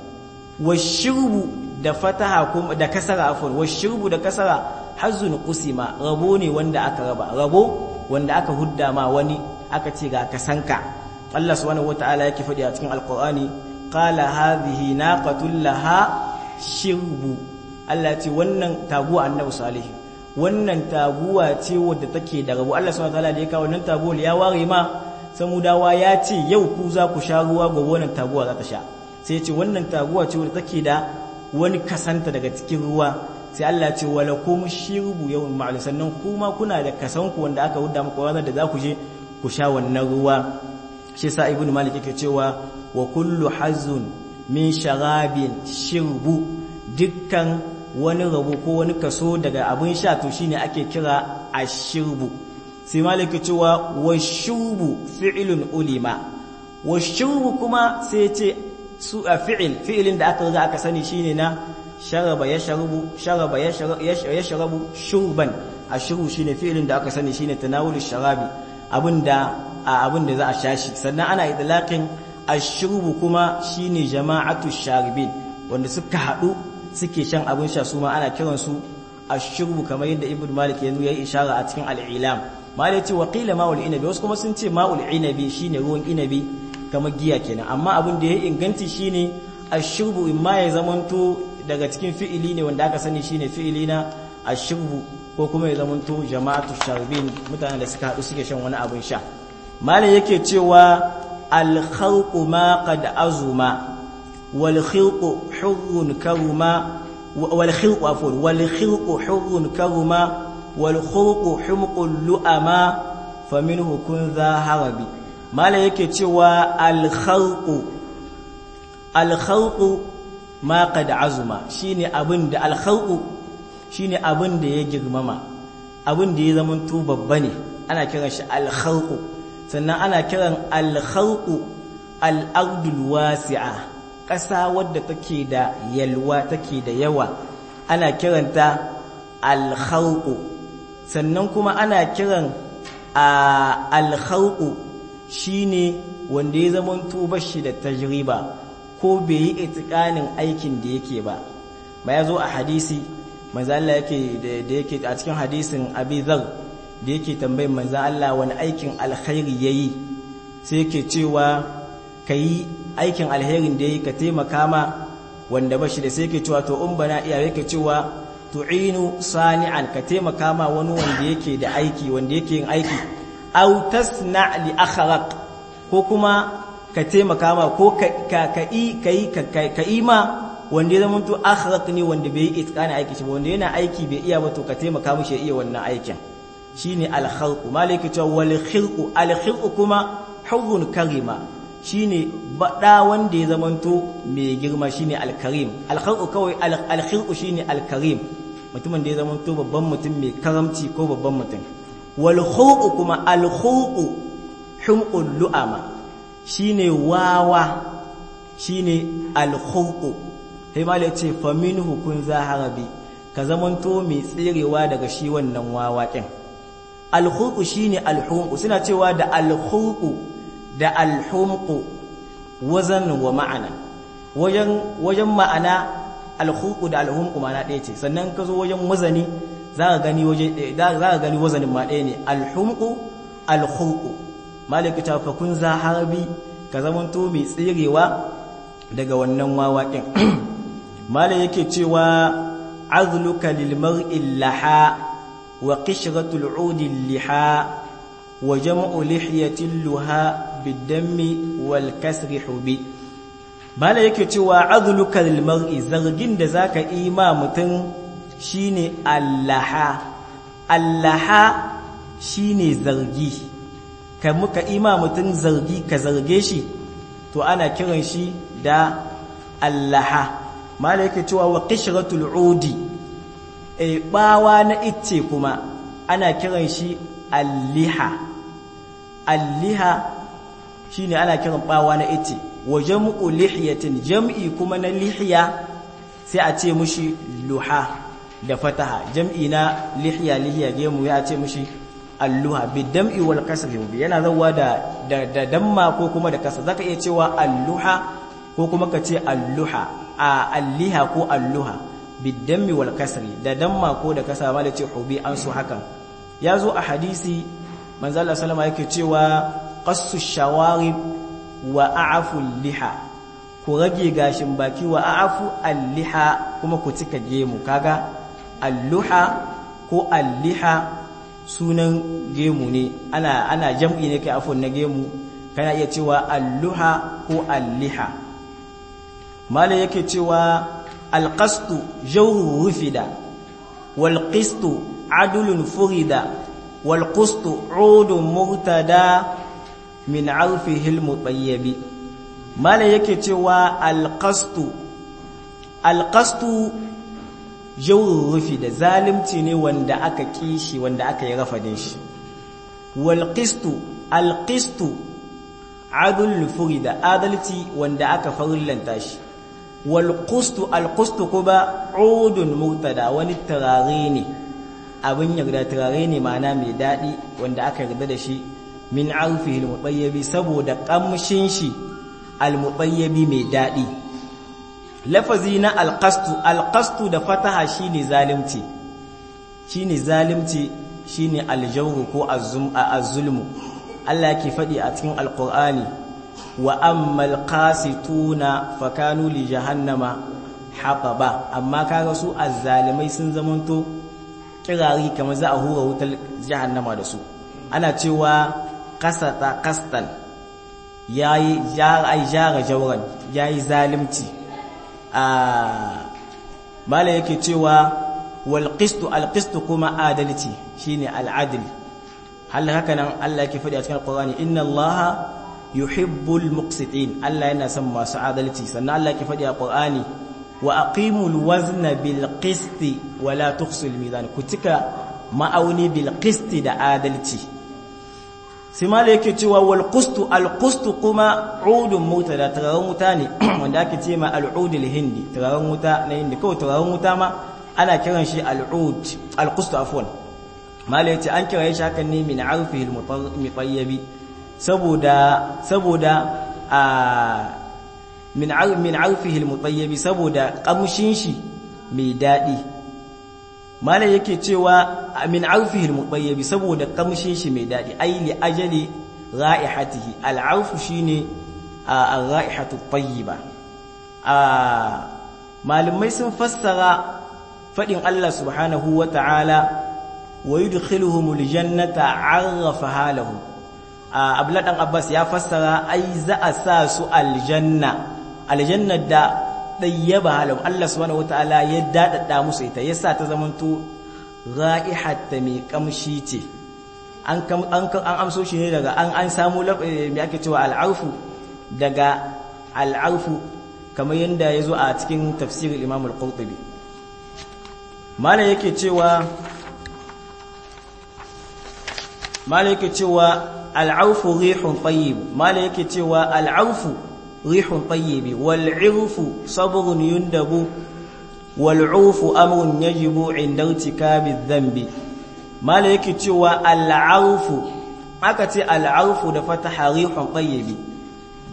washirbu da fataha kuma da kasara afwan washirbu da kasara hazzun qusima rabo ne wanda aka raba rabo wanda aka hudda ma wani aka ce ga kasanka Allah subhanahu wataala yake faɗi a cikin alqur'ani qala hadhihi naqatul laha shirbu Allah ce wannan taguwa annabi salih wannan taguwa ce wadda take da rabo Allah subhanahu wataala da ya kawo wannan taguwa ya ware ma samudawa ya ce yau ku za ku sha ruwa gobe wannan taguwa za ta sha sai ya ce wannan taguwa ce wadda take da wani kasanta daga cikin ruwa sai Allah ce wala kum shirbu yawm ma'lum sannan kuma kuna da kasanku wanda aka hudda muku ranar da za ku je ku sha wannan ruwa shi sa ibnu malik yake cewa wa kullu hazun min sharabin shirbu dukkan wani rabo ko wani kaso daga abin sha to shine ake kira ashirbu sai malik yake cewa washurbu fi'lun ulima washurbu kuma sai ya ce su a fi'il fi'ilin da aka riga aka sani shine na sharaba ya sharabu sharaba ya sharabu shurban ashuru shine fi'ilin da aka sani shine tanawulu sharabi abinda abinda za a sha shi sannan ana idlaqin ashrubu kuma shine jama'atu sharibin wanda suka hadu suke shan abin sha su ma ana kiran su ashrubu kamar yadda ibnu malik ya yi ishara a cikin al-ilam malik ce wa qila ma'ul inabi wasu kuma sun ce ma'ul inabi shine ruwan inabi kamar giya kenan amma abin da ya inganci shine ashrubu imma ya zamanto daga cikin fi'ili ne wanda aka sani shine fi'ili na ashrubu ko kuma ya zamanto jama'atu sharibin mutanen da suka haɗu suke shan wani abin sha malam yake cewa al-khalqu ma qad azuma wal khilqu hurrun karuma wal khilqu afwan wal khilqu hurrun karuma wal khulqu humqul lu'ama faminhu kun za harabi malam yake cewa al-khalqu al-khalqu ma qad azuma shine abin da al-khalqu shine abin da ya girmama abin da ya zamanto babba ne ana kiran shi al-khalqu sannan ana kiran al-khalqu al-ardul wasi'a ƙasa wadda take da yalwa take da yawa ana kiranta al-khalqu sannan kuma ana kiran al-khalqu shine wanda ya zamanto bashi da tajriba ko bai yi itikanin aikin da yake ba ba ya zo a hadisi manzo Allah yake da yake a cikin hadisin Abi Dharr da yake tambayin manzo Allah wani aikin alkhairi yayi sai yake cewa kai aikin alherin da yayi ka taimaka ma wanda bashi da sai yake cewa to in bana iya yake cewa tu'inu sani'an ka taimaka ma wani wanda yake da aiki wanda yake yin aiki aw tasna li akhraq ko kuma ka taimaka ma ko ka ka yi ka yi ma wanda ya zama to akhlaq ne wanda bai yi itqani aiki shi wanda yana aiki bai iya ba to ka taimaka mishi ya iya wannan aikin shine al khalq malaka cewa wal khilq al khilq kuma hurrun karima shine bada wanda ya zama to mai girma shine al karim al khalq kawai al khilq shine al karim mutumin da ya zama to babban mutum mai karamci ko babban mutum wal khulq kuma al khulq humqul lu'ama shine wawa shine al-khulqu sai malai ce fa minhu kun zaharabi ka zamanto mai tsirewa daga shi wannan wawakin al-khulqu shine al-humqu suna cewa da al-khulqu da al-humqu wazan wa ma'ana wajen wajen ma'ana alhuku da alhumku ma'ana ɗaya ce sannan ka zo wajen wazani za ka gani waje za ka gani wazanin ma ɗaya ne alhumku alhuku malaka ta fa kun za harbi ka zamanto mai tsirewa daga wannan wawaƙin malai yake cewa azluka lil mar'i laha wa qishratul 'udi liha wa jam'u lihyatil luha bid-dammi wal kasri hubi bala yake cewa azluka lil mar'i zargin da zaka yi ma mutum shine allaha allaha shine zargi kai muka ima mutum zargi ka zarge shi to ana kiran shi da allaha mala yake cewa wa qishratul udi e bawa na icce kuma ana kiran shi alliha alliha shine ana kiran bawa na icce wa jam'u lihyatin jam'i kuma na lihya sai a ce mushi luha da fataha jam'i na lihya lihya gemu ya ce mushi alluha bidam'i wal kasri yana zawa da da damma ko kuma da kasa zaka iya cewa alluha ko kuma ka ce alluha a alliha ko alluha bidammi wal kasri da damma ko da kasa ma da ce hubi an su hakan ya zo a hadisi manzo Allah sallama yake cewa qassu shawarib wa a'fu liha ku rage gashin baki wa a'fu alliha kuma ku cika gemu kaga alluha ko alliha sunan gemu ne ana ana jam'i ne kai afon na gemu kana iya cewa alluha ko alliha mala yake cewa alqastu jawru rufida wal qistu adlun furida wal qustu udun murtada min arfihi al mutayyib mala yake cewa alqastu alqastu jawrun rufi da zalimci ne wanda aka kishi wanda aka yi rafadin shi wal qistu al qistu adul furida adalci wanda aka farillanta shi wal qustu al qustu kuma udun murtada wani turare ne abin yarda turare ne ma'ana mai dadi wanda aka yarda da shi min arfihi al mutayyibi saboda kamshin shi al mutayyibi mai dadi lafazi na alƙastu alƙastu da fataha shine zalimci shine zalimci shine aljawru ko az-zulmu Allah ke faɗi a cikin alƙur'ani wa ammal qasituna fakanu li jahannama haqaba amma kaga su azzalimai sun zamanto kirari kamar za a hura wutar jahannama da su ana cewa qasata qastan yayi jara ai jara jawran yayi zalimci mala yake cewa walƙistu alƙistu kuma adalci shine al'adil hal haka nan Allah yake faɗi a cikin alƙur'ani inna Allah yuhibbul muqsitin Allah yana son masu adalci sannan Allah yake faɗi a alƙur'ani wa aqimul wazna bil qisti wa la tukhsul mizan ku cika ma'auni bil qisti da adalci sai mala yake cewa wal qustu al qustu kuma udun mota da turaren wuta ne wanda ake ce ma al udul hindi turaren wuta na hindi kawai turaren wuta ma ana kiran shi al ud al qustu afwan mala yace an kira shi hakan ne min arfihi al mutayyibi saboda saboda a min min arfihi al mutayyibi saboda kamshin shi mai dadi malam yake cewa min arfihi al-mutayyibi saboda kamshin shi mai dadi ai li ajali ra'ihatihi al-arfu shine ar-ra'ihatu tayyiba malamai sun fassara fadin Allah subhanahu wata'ala wa yudkhiluhumul jannata 'arrafaha lahum Abdullah dan Abbas ya fassara ai za a sa su aljanna aljanna da ɗayyaba halau Allah subhanahu wataala ya daɗaɗa musu ita ya sa ta zamanto ra'ihatta mai kamshi ce an amso shi ne daga an an samu mai ake cewa al'arfu daga al'arfu kamar yadda ya zo a cikin tafsirin imam al-qurtubi mala yake cewa mala yake cewa al'arfu rihun tayyib mala yake cewa al'arfu ريح طيب والعرف صبر يندب والعوف أمر يجب عند ارتكاب الذنب ما لك تشوى العوف أكتي العوف دفتح ريح طيب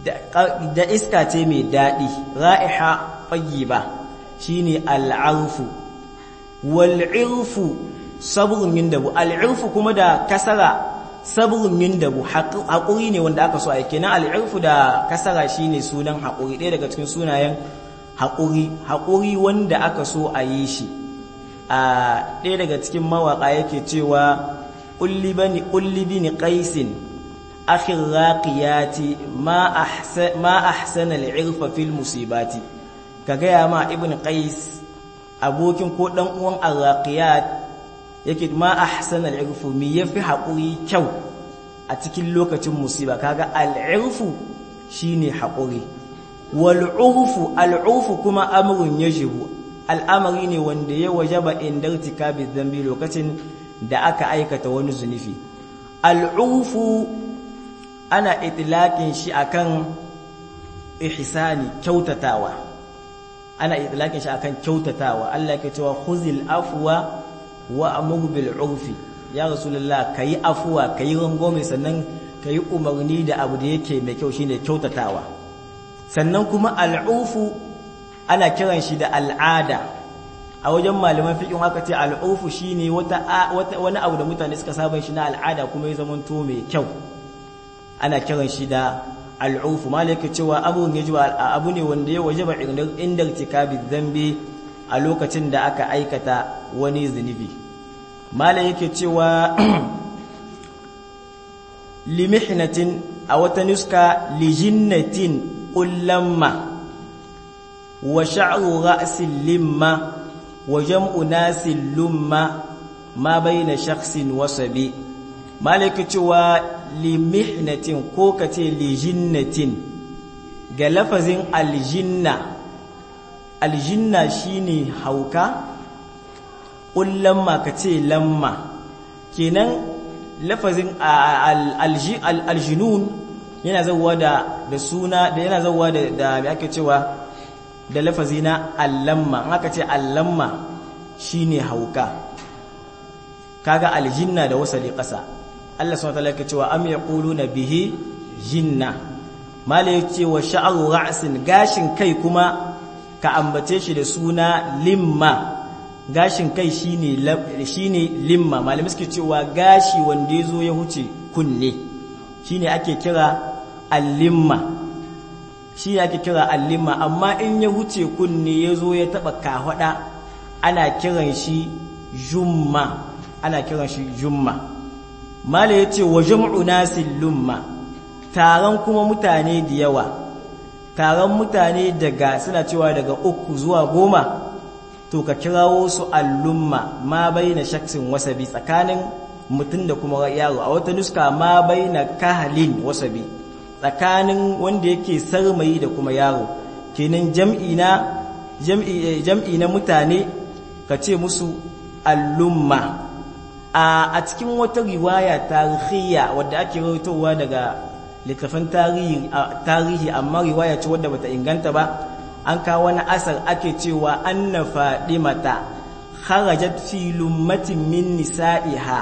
da iska ce mai daɗi ra'iha ba shine al'arfu wal'irfu sabrun yin dabu al'irfu kuma da kasara sabrun yin dabu haƙuri ne wanda aka so a kenan al'irfu da kasara shine sunan haƙuri ɗaya daga cikin sunayen haƙuri haƙuri wanda aka so a yi shi a ɗaya daga cikin mawaƙa yake cewa ƙulli bini ƙaisin akhir raqiyati ma ahsana al'irfa fil musibati ka gaya ma ibn qais abokin ko dan uwan arraqiyat yake ma ahsana al'irfu mi yafi haƙuri kyau a cikin lokacin musiba kaga al'irfu shine haƙuri wal urfu al'urfu kuma amrun yajibu al'amari ne wanda ya wajaba inda irtikabi dhanbi lokacin da aka aikata wani zunufi al'urfu ana itlaqin shi akan ihsani kyautatawa ana itlaqin shi akan kyautatawa Allah yake cewa khuzil afwa wa amur bil urfi ya rasulullah kayi afwa kayi rangome sannan kayi umarni da abu da yake mai kyau shine kyautatawa sannan kuma al'ufu ana kiran shi da al'ada a wajen malaman fiqh haka ce al'ufu shine wata wani abu da mutane suka saba shi na al'ada kuma ya zamanto mai kyau ana kiran shi da al'ufu malaka cewa abun yaji abu ne wanda ya wajaba inda irtikabi dhanbi a lokacin da aka aikata wani zunubi mala yake cewa limihnatin a wata nuska lijinnatin ullamma wa sha'ru ra'sin limma wa jam'u nasin lumma ma baina shakhsin wasabi mala yake cewa limihnatin ko kace lijinnatin ga lafazin aljinna aljinna shine hauka lamma ka ce lamma kenan lafazin aljinun yana zauwa da da suna da yana zauwa da da me ake cewa da lafazi na allamma in aka ce allamma shine hauka kaga aljinna da wasali ƙasa Allah subhanahu wa ta'ala yake cewa am yaquluna bihi jinna mala yace wa sha'ru ra'sin gashin kai kuma ka ambace shi da suna limma gashin kai shine shine limma malamai suke cewa gashi wanda yazo ya huce kunne shine ake kira al-limma shine ake kira al-limma amma in ya huce kunne yazo ya taba kahwada ana kiran shi jumma ana kiran shi jumma mala yace wa jam'u nasil lumma taron kuma mutane da yawa taron mutane daga suna cewa daga uku zuwa goma to ka kirawo su allumma ma baina shaksin wasabi tsakanin mutum da kuma yaro a wata nuska ma baina kahalin wasabi tsakanin wanda yake sarmayi da kuma yaro kenan jam'i na jam'i jam'i na mutane ka ce musu allumma a cikin wata riwaya tarihiyya wadda ake rawaitowa daga littafin tarihi amma riwaya ce wadda bata inganta ba an kawo wani asar ake cewa anna fadimata kharajat fi lummatin min nisa'iha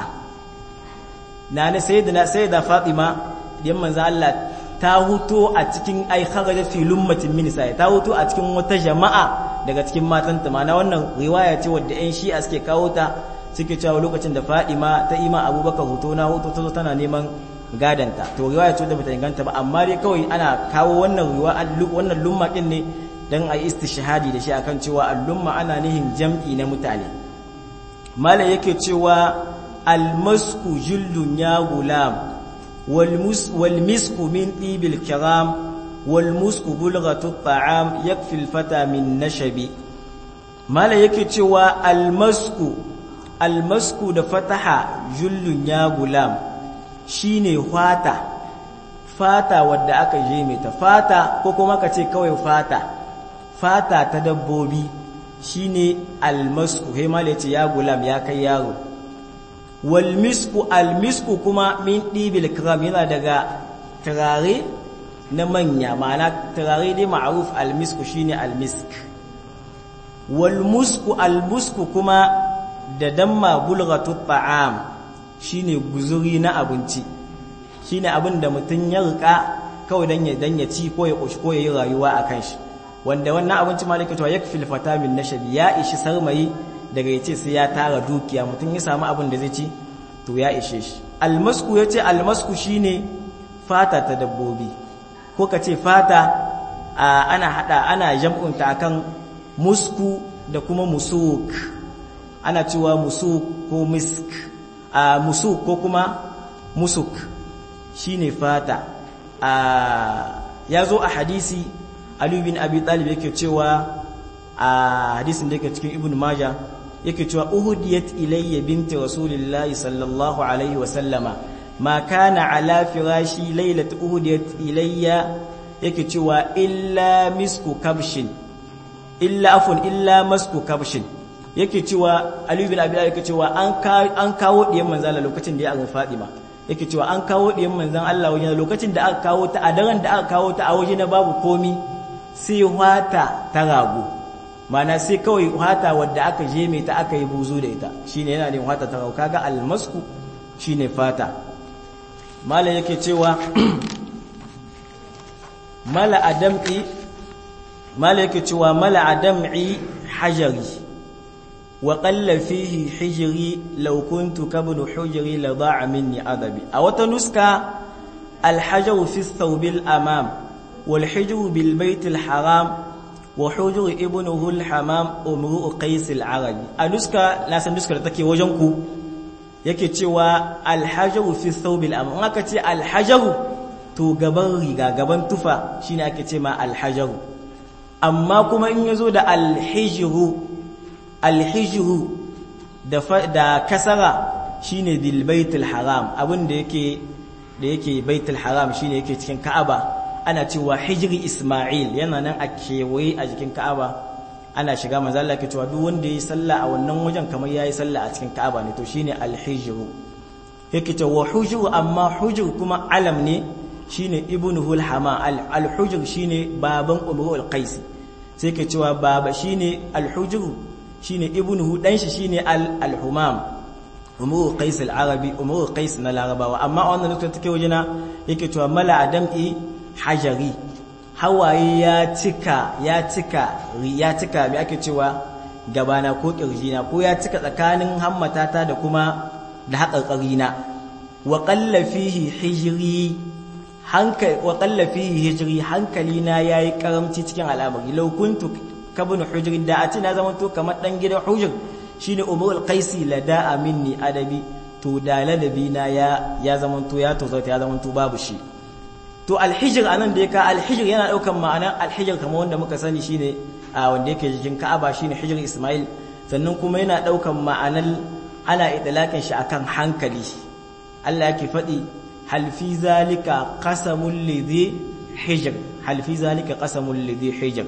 na na sayyidina sayyida fatima yan manzo Allah ta huto a cikin ai kharajat fi lummatin min nisa'i ta huto a cikin wata jama'a daga cikin matanta mana wannan riwaya ce wadda yan shi'a suke kawo ta suke cewa lokacin da Fadima ta ima Abubakar hoto na hoto ta zo tana neman gadanta to riwaya ce da bata inganta ba amma dai kawai ana kawo wannan riwaya wannan lumma din ne dan ayi istishhadi da shi akan cewa al-lumma ana nihin jam'i na mutane malai yake cewa al-masku jildun ya gulam wal mus wal misku min ibil kiram wal musku bulghatu at-ta'am yakfi al-fata min nashabi malai yake cewa al-masku al-masku da fataha jullun ya gulam shine fata fata wadda aka je mai ta fata ko kuma ka ce kawai fata fata ta dabbobi shine almasku he ma ce ya gulam ya kai yaro wal misku almisku kuma min dibil kiram yana daga turare na manya ma'ana turare dai ma'ruf almisku shine almisk wal musku almusku kuma da damma bulghatu ta'am shine guzuri na abinci shine abin da mutum ya rika kawai dan ya dan ya ci ko ya koshi ko ya yi rayuwa akan shi wanda wannan abinci malaka to yakfil fata min nashabi ya ishi sarmayi daga yace sai ya tara dukiya mutum ya samu abin da zai ci to ya ishe shi almasku yace almasku shine fata ta dabbobi ko kace fata ana hada ana jam'unta akan musku da kuma musuk ana cewa musuk ko misk a musuk ko kuma musuk shine fata a yazo a hadisi Ali bin Abi Talib yake cewa a hadisin da yake cikin Ibn Majah yake cewa uhudiyat ilayya binti rasulillahi sallallahu alaihi wa sallama ma kana ala firashi laylat uhudiyat ilayya yake cewa illa misku kabshin illa afun illa masku kabshin yake cewa Ali bin Abi Talib yake cewa an an kawo diyan manzo Allah lokacin da ya azan Fatima yake cewa an kawo diyan manzon Allah wajen lokacin da aka kawo ta a daren da aka kawo ta a waje na babu komi sai wata ta rago mana sai kawai wata wadda aka je mai ta aka yi buzu da ita shine yana ne wata ta rago kaga almasku shine fata mala yake cewa mala adam'i mala yake cewa mala adam'i hajari wa qalla fihi hijri law kuntu kabnu hujri la da'a minni adabi a wata nuska alhajaru fi thawbil amam wal hijru bil baitil haram wa hujru ibnuhu al hamam umru qais al arabi a nuska na san nuskar da take wajen ku yake cewa alhajaru fi thawbil amam aka ce alhajaru to gaban riga gaban tufa shine ake ce ma alhajaru amma kuma in yazo da alhijru alhijru da da kasara shine bil baitul haram abin da yake da yake baitul haram shine yake cikin ka'aba ana cewa hijri isma'il yana nan a kewaye a jikin ka'aba ana shiga manzo Allah ke cewa duk wanda yayi sallah a wannan wajen kamar yayi sallah a cikin ka'aba ne to shine alhijru yake cewa hujru amma hujru kuma alam ne shine ibnuhul hama al-hujr shine baban umru al-qais sai ke cewa baba shine al-hujr shine ibnuhu dan shi shine al-humam umru qais al-arabi umru qais na larabawa amma wannan lokacin take wajena yake cewa mala adam'i hajari hawaye ya cika ya cika ya cika me ake cewa gabana ko kirjina ko ya cika tsakanin hammatata da kuma da haƙarƙarina wa qalla fihi hijri hankali wa qalla fihi hijri hankali na yayi karamci cikin al'amari law kuntu kabun hujr da a ce na zama to kamar dan gidan hujr shine umrul qaisi lada minni adabi to da ladabi na ya ya zama to ya to ya zama to babu shi to alhijr anan da yake alhijr yana daukan ma'anar alhijr kamar wanda muka sani shine wanda yake jikin Ka'aba shine hijr Ismail sannan kuma yana daukan ma'anar ana idlakin shi akan hankali Allah yake faɗi hal fi zalika qasamul lidhi hijr hal fi zalika qasamul lidhi hijr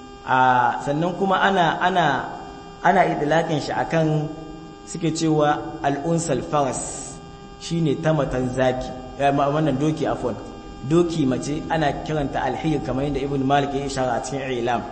a sannan kuma ana ana ana idlakin shi akan suke cewa al-unsal faras shine tamatan zaki wannan doki afwan doki mace ana kiranta alhiyar kamar yadda ibn malik ya ishara a cikin ilam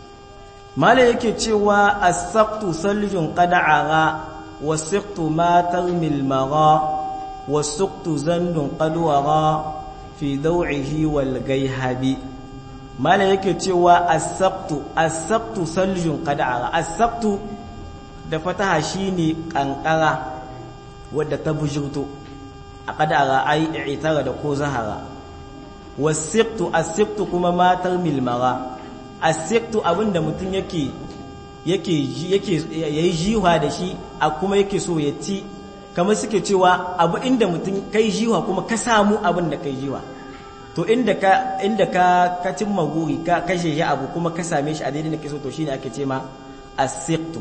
malik yake cewa as-saqtu saljun qad'ara was-siqtu ma tarmil magha was-suqtu zandun qadwara fi daw'ihi wal gayhabi malik yake cewa as-saqtu as-saqtu saljun qad'ara as-saqtu da fataha shine kankara wadda ta bujurto a qad'ara ai i'tara da ko zahara wasiftu asiftu kuma matar milmara asiftu abinda mutum yake yake yake yayi jiwa da shi a kuma yake so ya ci kamar suke cewa abu inda mutum kai jiwa kuma ka samu abin da kai jiwa to inda ka inda ka ka cimma guri ka kashe shi abu kuma ka same shi a daidai da kake so to shine ake ce ma asiftu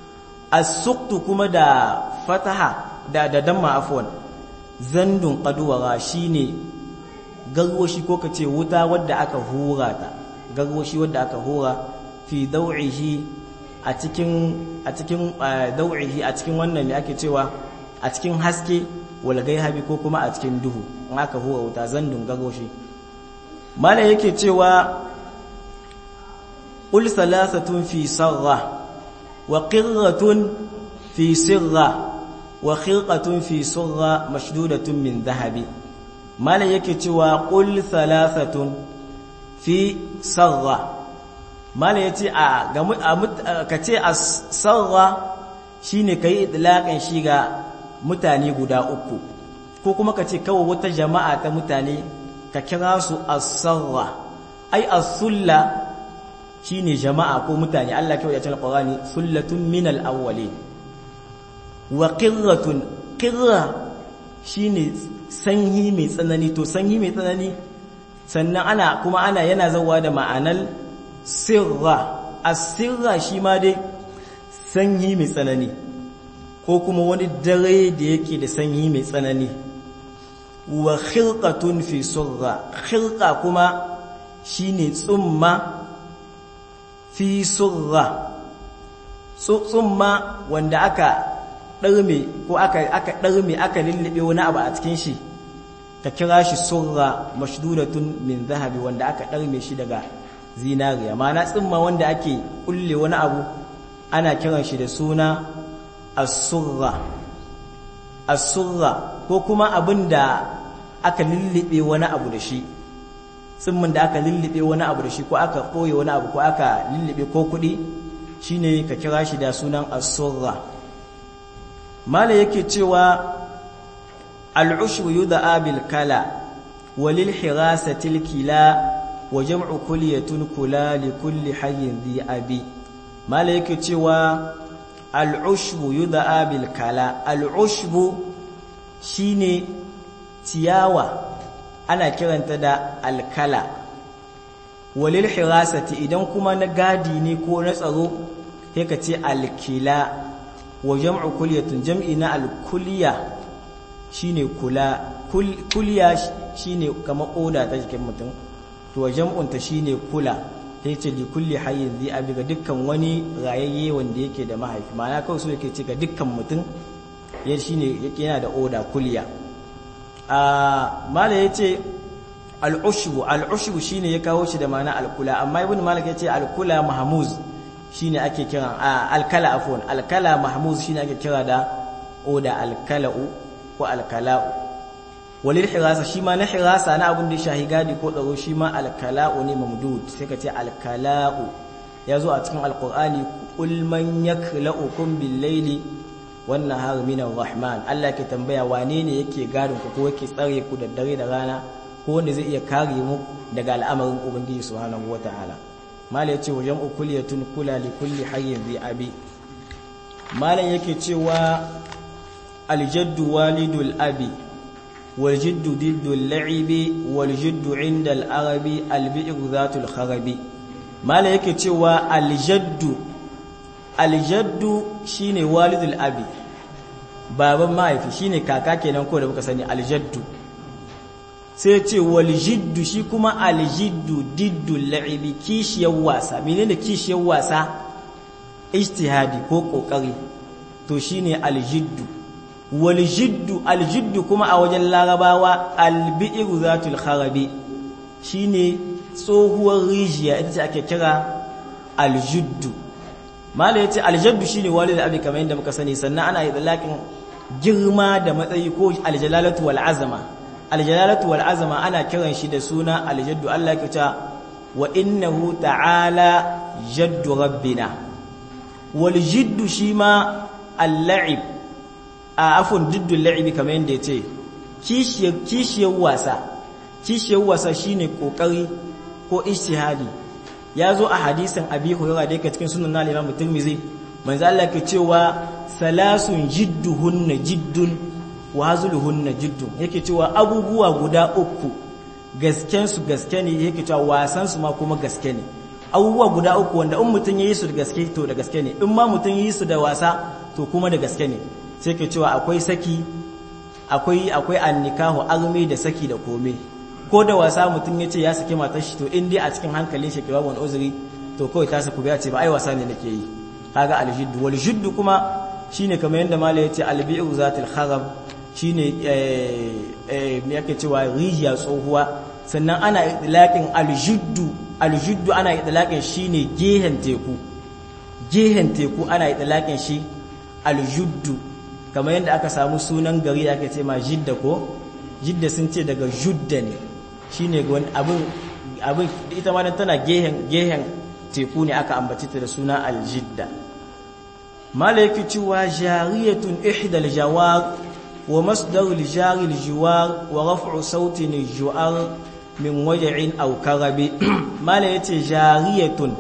asuktu kuma da fataha da da damma afwan zandun qaduwara shine garwashi ko ka ce wuta wadda aka hura ta garwashi wadda aka hura fi dau'ihi a cikin a cikin dau'ihi a cikin wannan me ake cewa a cikin haske wal gaihabi ko kuma a cikin duhu in aka hura wuta zandun garwashi mala yake cewa ul salasatun fi sarra wa qirratun fi sirra wa khirqatun fi surra mashdudatun min dhahabi malam yake cewa qul thalathatun fi sarra malam yace a ga kace as-sarra shine kai idlaqan shi ga mutane guda uku ko kuma kace kawai wata jama'a ta mutane ka kira su as-sarra ai as-sulla shine jama'a ko mutane Allah kawai ya ce Qur'ani sullatun minal awwalin wa qirratun qirra shine sanyi mai tsanani to sanyi mai tsanani sannan ana kuma ana yana zawa da ma'anar sirra as-sirra shi ma dai sanyi mai tsanani ko kuma wani dare da yake da sanyi mai tsanani wa khirqatun fi surra khirqa kuma shine tsumma fi surra tsumma wanda aka ɗarme ko aka aka ɗarme aka lullube wani abu a cikin shi ka kira shi surra mashdudatun min zahabi wanda aka ɗarme shi daga zinariya ma'ana tsumma wanda ake kulle wani abu ana kiran shi da suna as-surra as-surra ko kuma abin da aka lullube wani abu da shi tsimmin da aka lullube wani abu da shi ko aka ɓoye wani abu ko aka lullube ko kuɗi shine ka kira shi da sunan as-surra mala yake cewa al-ushru yud'a bil kala walil hirasati al-kila wa jam'u kulliyatun kula li kulli hayyin dhi abi mala yake cewa al-ushbu yud'a bil kala al-ushbu shine ciyawa ana kiranta da alkala walil hirasati idan kuma na gadi ne ko na tsaro sai ka ce alkila wa jam'u kulliyatun jam'i na alkuliya shine kula kuliya shine kamar oda ta jikin mutum to wa jam'un ta shine kula sai ce li kulli hayyin zai abi ga dukkan wani rayayye wanda yake da mahaifi ma'ana kawai so yake ce ga dukkan mutum ya shine yake yana da oda kuliya a mala yace al'ushbu al'ushbu shine ya kawo shi da ma'ana alkula amma ibn malik yace alkula mahmuz shine ake kira alkala afwan alkala mahmuz shine ake kira da oda alkala'u ko alkala'u walil hirasa shi ma na hirasa na abin da shahi gadi ko tsaro shi ma alkala'u ne mamdud sai ka ce alkala'u ya zo a cikin alqur'ani qul man yakla'ukum bil layli wan nahari min rahman Allah ke tambaya wane ne yake gadin ku ko yake tsare ku da dare da rana ko wanda zai iya kare mu daga al'amarin ubangiji subhanahu wataala mala yace wajen ukuliyatun kula li kulli hayyin zai abi malan yake cewa aljaddu walidul abi wal jiddu diddul la'ibi wal jiddu inda al-arabi al-bi'ru zatul kharabi malan yake cewa aljaddu aljaddu shine walidul abi baban mahaifi shine kaka kenan ko da muka sani aljaddu sai ce waljiddu shi kuma aljiddu diddu la'ibi kishiyar wasa menene kishiyar wasa ijtihadi ko kokari to shine aljiddu waljiddu aljiddu kuma a wajen larabawa albi'ru zatul kharabi shine tsohuwar rijiya ita ce ake kira aljiddu mala yace aljaddu shine walid abi kamar yadda muka sani sannan ana idlaqin girma da matsayi ko aljalalatu wal azama aljalalatu wal azama ana kiran shi da suna aljaddu Allah ya ce wa innahu ta'ala jaddu rabbina wal jiddu shi ma al-la'ib a afun diddu al-la'ib kamar yadda yace kishiyar kishiyar wasa kishiyar wasa shine kokari ko ijtihadi ya zo a hadisin abi hurairah da yake cikin sunan al-imam tirmidhi manzo Allah ke cewa salasun jidduhunna jiddun wa hazuluhunna jiddun yake cewa abubuwa guda uku gasken su gaske ne yake cewa wasan su ma kuma gaske ne abubuwa guda uku wanda in mutun yayi su da gaske to da gaske ne in ma mutun yayi su da wasa to kuma da gaske ne sai ke cewa akwai saki akwai akwai annikahu arme da saki da kome ko da wasa mutum ya ce ya saki matar shi to in dai a cikin hankalin shi ke babu wani uzuri to kawai ta saku biya ce ba ai wasa ne nake yi kaga aljiddu wal jiddu kuma shine kamar yanda malai yace albi'u zatil kharab shine eh eh me yake cewa rijiya tsohuwa sannan ana idlaqin aljiddu aljiddu ana idlaqin shine gehen teku gehen teku ana idlaqin shi aljiddu kamar yanda aka samu sunan gari ake ce ma jidda ko jidda sun ce daga judda ne shine abin abin ita ma tana gehen gehen teku ne aka ambaci ta da suna aljidda malaiki cewa jariyatun ihdal jawar wa masdarul jari aljiwar wa raf'u sautin aljuar min waj'in aw karabi mala yace jariyatun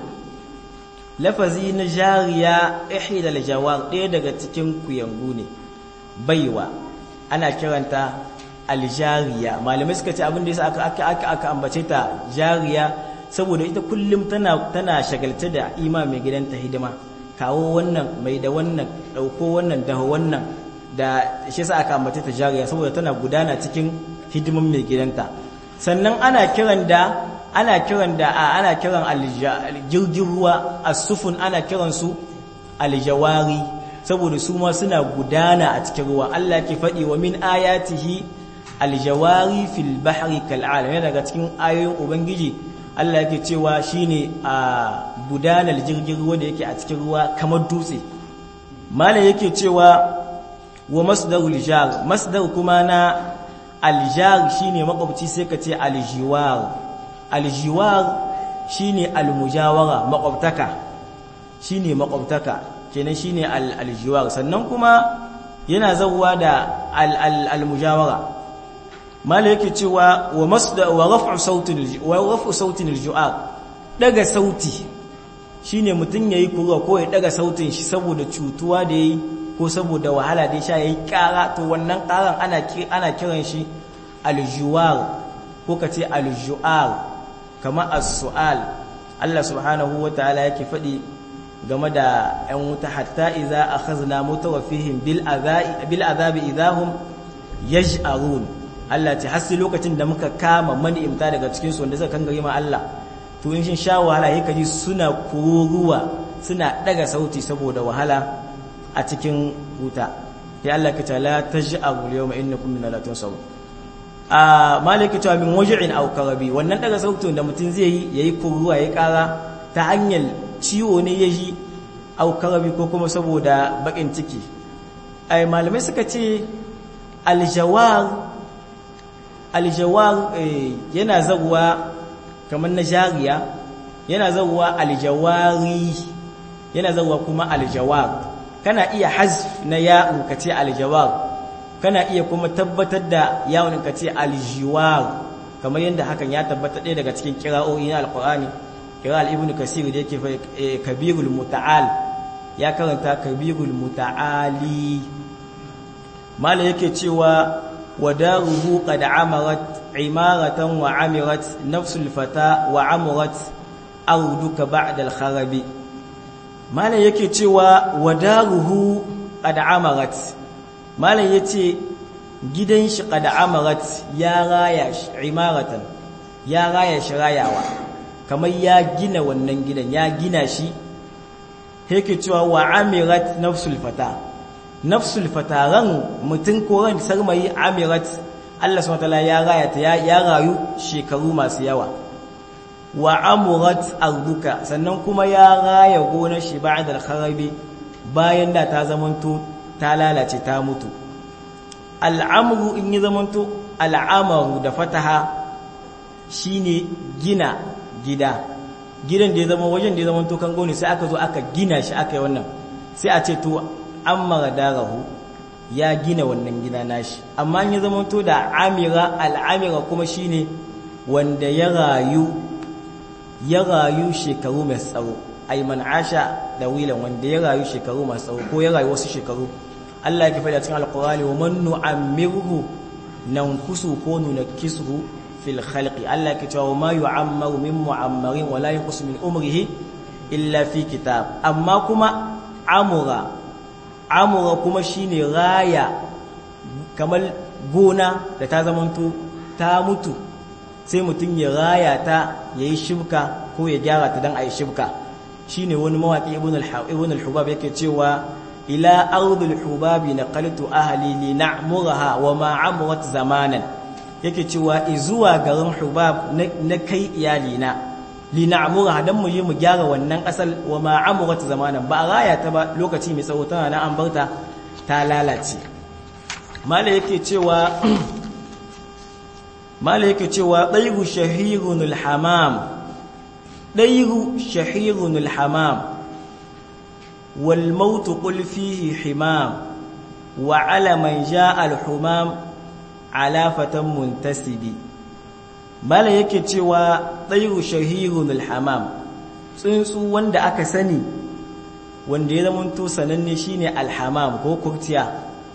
lafazi na jariya ihdal jawar ɗaya daga cikin kuyangu ne baiwa ana kiranta aljariya malamai suka ce abin da yasa aka aka aka ambace ta jariya saboda ita kullum tana tana shagalta da ima mai gidanta hidima kawo wannan mai da wannan dauko wannan daho wannan da shi yasa aka ambace ta jariya saboda tana gudana cikin hidimin mai gidanta sannan ana kiran da ana kiran da ana kiran jirgin ruwa as-sufun ana kiran su aljawari saboda su ma suna gudana a cikin ruwa Allah ke faɗi wa min ayatihi aljawari fil bahri kal'alam yana daga cikin ayoyin ubangiji Allah yake cewa shine a gudanar jirgin ruwa da yake a cikin ruwa kamar dutse malam yake cewa wa masdarul jar masdar kuma na aljar shine makwabci sai ka ce aljiwar aljiwar shine almujawara makwabtaka shine makwabtaka kenan shine aljiwar sannan kuma yana zawwa da almujawara mala yake cewa wa masda wa raf'u sautin wa raf'u sautin aljuar daga sauti shine mutun yayi kura ko ya daga sautin shi saboda cutuwa da yayi ko saboda wahala da ya sha yayi kara to wannan karan ana ana kiran shi aljuwar ko kace aljuar kama as-su'al Allah subhanahu wataala yake faɗi game da ‘yan wuta hatta iza a khazna mutawafihim bil azabi idahum yaj'arun Allah ce hasi lokacin da muka kama mani'imta daga cikin su wanda suka kan ma Allah to in shin sha wahala yake ji suna kururuwa suna daga sauti saboda wahala a cikin wuta ya Allah ka ta la taj'aru yawma innakum min la tunsaw a malaki ta min waj'in aw karabi wannan daga sautin da mutum zai yi yayi kururuwa yayi kara ta hanyar ciwo ne ya ji aukarabi ko kuma saboda bakin ciki ai malamai suka ce aljawar aljawar yana zaguwa kamar na jariya yana zaguwa aljawari yana zaguwa kuma aljawar kana iya hazf na ya'u ka ce aljawar kana iya kuma tabbatar da yawon ka ce aljiwar kamar yadda hakan ya tabbata ɗaya daga cikin kira'o'i na alkur'ani kiral ibn kasir da yake kabirul muta'al ya karanta kabirul muta'ali mala yake cewa wadaruhu qad amarat imaratan wa amirat nafsul fata wa amurat arduka ba'da al-kharabi mala yake cewa wadaruhu qad amarat mala yace gidan shi qad amarat ya raya shi imaratan ya raya shi rayawa kamar ya gina wannan gidan ya gina shi yake cewa wa amirat nafsul fata nafsul fata ran mutum ko ran sarmayi amirat Allah subhanahu wataala ya raya ta ya rayu shekaru masu yawa wa amurat arduka sannan kuma ya raya gonar shi ba'da al-kharabi bayan da ta zamanto ta lalace ta mutu al'amru in yi zamanto al'amaru da fataha shine gina gida gidan da ya zama wajen da ya zama to kango ne sai aka zo aka gina shi aka yi wannan sai a ce to an mara darahu ya gina wannan gida nashi amma ya zama to da amira al'amira kuma shine wanda ya rayu ya rayu shekaru mai tsawo ai man asha da wilan wanda ya rayu shekaru masu tsawo ko ya rayu wasu shekaru Allah ya faɗa cikin alqur'ani wa man nu'ammirhu nankusu ko nunakkisuhu fil khalqi Allah ke cewa ma yu'ammaru min mu'ammarin wala yanqusu min umrihi illa fi kitab amma kuma amura amura kuma shine raya kamar gona da ta zamanto ta mutu sai mutum ya raya ta yayi shibka ko ya gyara ta dan ayi shibka shine wani mawaki ibn al-hubab yake cewa ila ardil hubabi naqaltu ahli li na'muraha wa ma amurat zamanan yake cewa zuwa garin hubab na kai iyalina li na'muraha dan mu yi mu gyara wannan asal wa ma amurat zamanan ba raya ta ba lokaci mai tsawo tana na an barta ta lalace mala yake cewa mala yake cewa ɗairu shahirunul hamam ɗairu shahirunul hamam wal mautu qul fihi himam wa ala man jaa al humam ala fatan muntasibi mala yake cewa ɗairu shahirunul hamam tsuntsu wanda aka sani wanda ya zamanto sananne shine alhamam ko kurtiya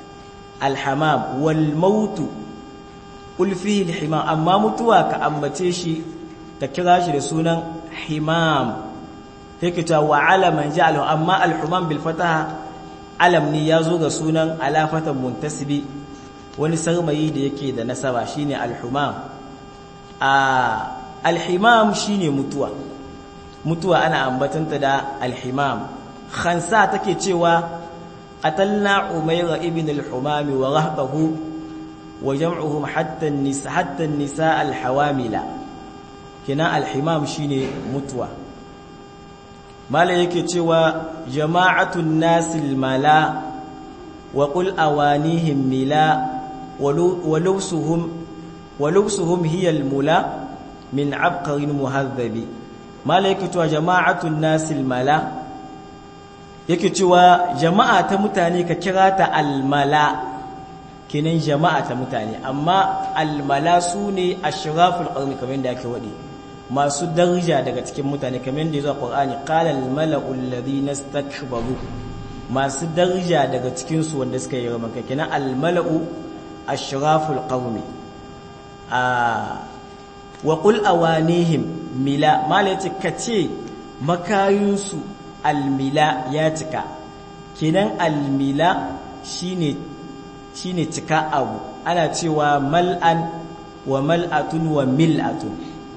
alhamam wal mautu ulfihi alhimam amma mutuwa ka ambace shi ka kira shi da sunan himam yake ta wa alaman ja'alu amma alhumam bil fataha alam ne yazo ga sunan alafatan muntasibi wani sarmayi da yake da nasaba shine alhumam a alhimam shine mutuwa mutuwa ana ambatanta da alhimam khansa take cewa qatalna umayra ibn al-humami wa rahbahu wa jam'uhum hatta an-nisa hatta an-nisa al-hawamila kina al-himam shine mutuwa mala yake cewa jama'atun nasil mala wa qul awanihim mila wa lawsuhum wa lawsuhum hiya al-mula min abqarin muhadhabi mala yake cewa jama'atun nasil mala yake cewa jama'a ta mutane ka kira ta almala kenan jama'a ta mutane amma almala su ne ashraful qarni kamar yadda ake wadi masu daraja daga cikin mutane kamar yadda yazo Qur'ani qala almala'u alladhina istakbaru masu daraja daga cikin su wanda suka yi ramanka kenan almala'u ashraful qarni a wa qul awanihim mila mala yace kace makayinsu almila ya cika kenan almila shine shine cika abu ana cewa mal'an wa mal'atun wa mil'atun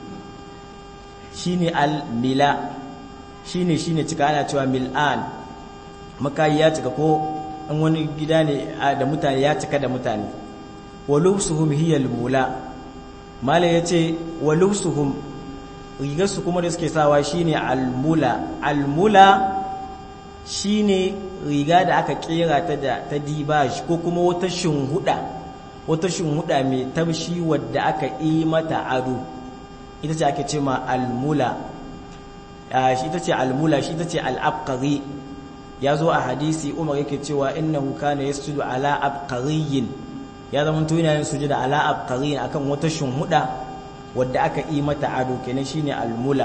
shine almila shine shine cika ana cewa mil'an makayi ya cika ko an wani gida ne da mutane ya cika da mutane wa lubsuhum hiya almula mala yace wa lubsuhum rigarsu kuma da suke sawa shine almula almula shine riga da aka kera ta da ta dibaj ko kuma wata shinhuda wata shinhuda mai tabshi wadda aka yi mata ado ita ce ake ce ma almula shi ita ce almula shi ita ce al'abqari ya zo a hadisi umar yake cewa innahu kana yasjudu ala abqariyin ya zama to yana yin sujuda ala abqariyin akan wata shinhuda wadda aka yi mata ado kenan shine almula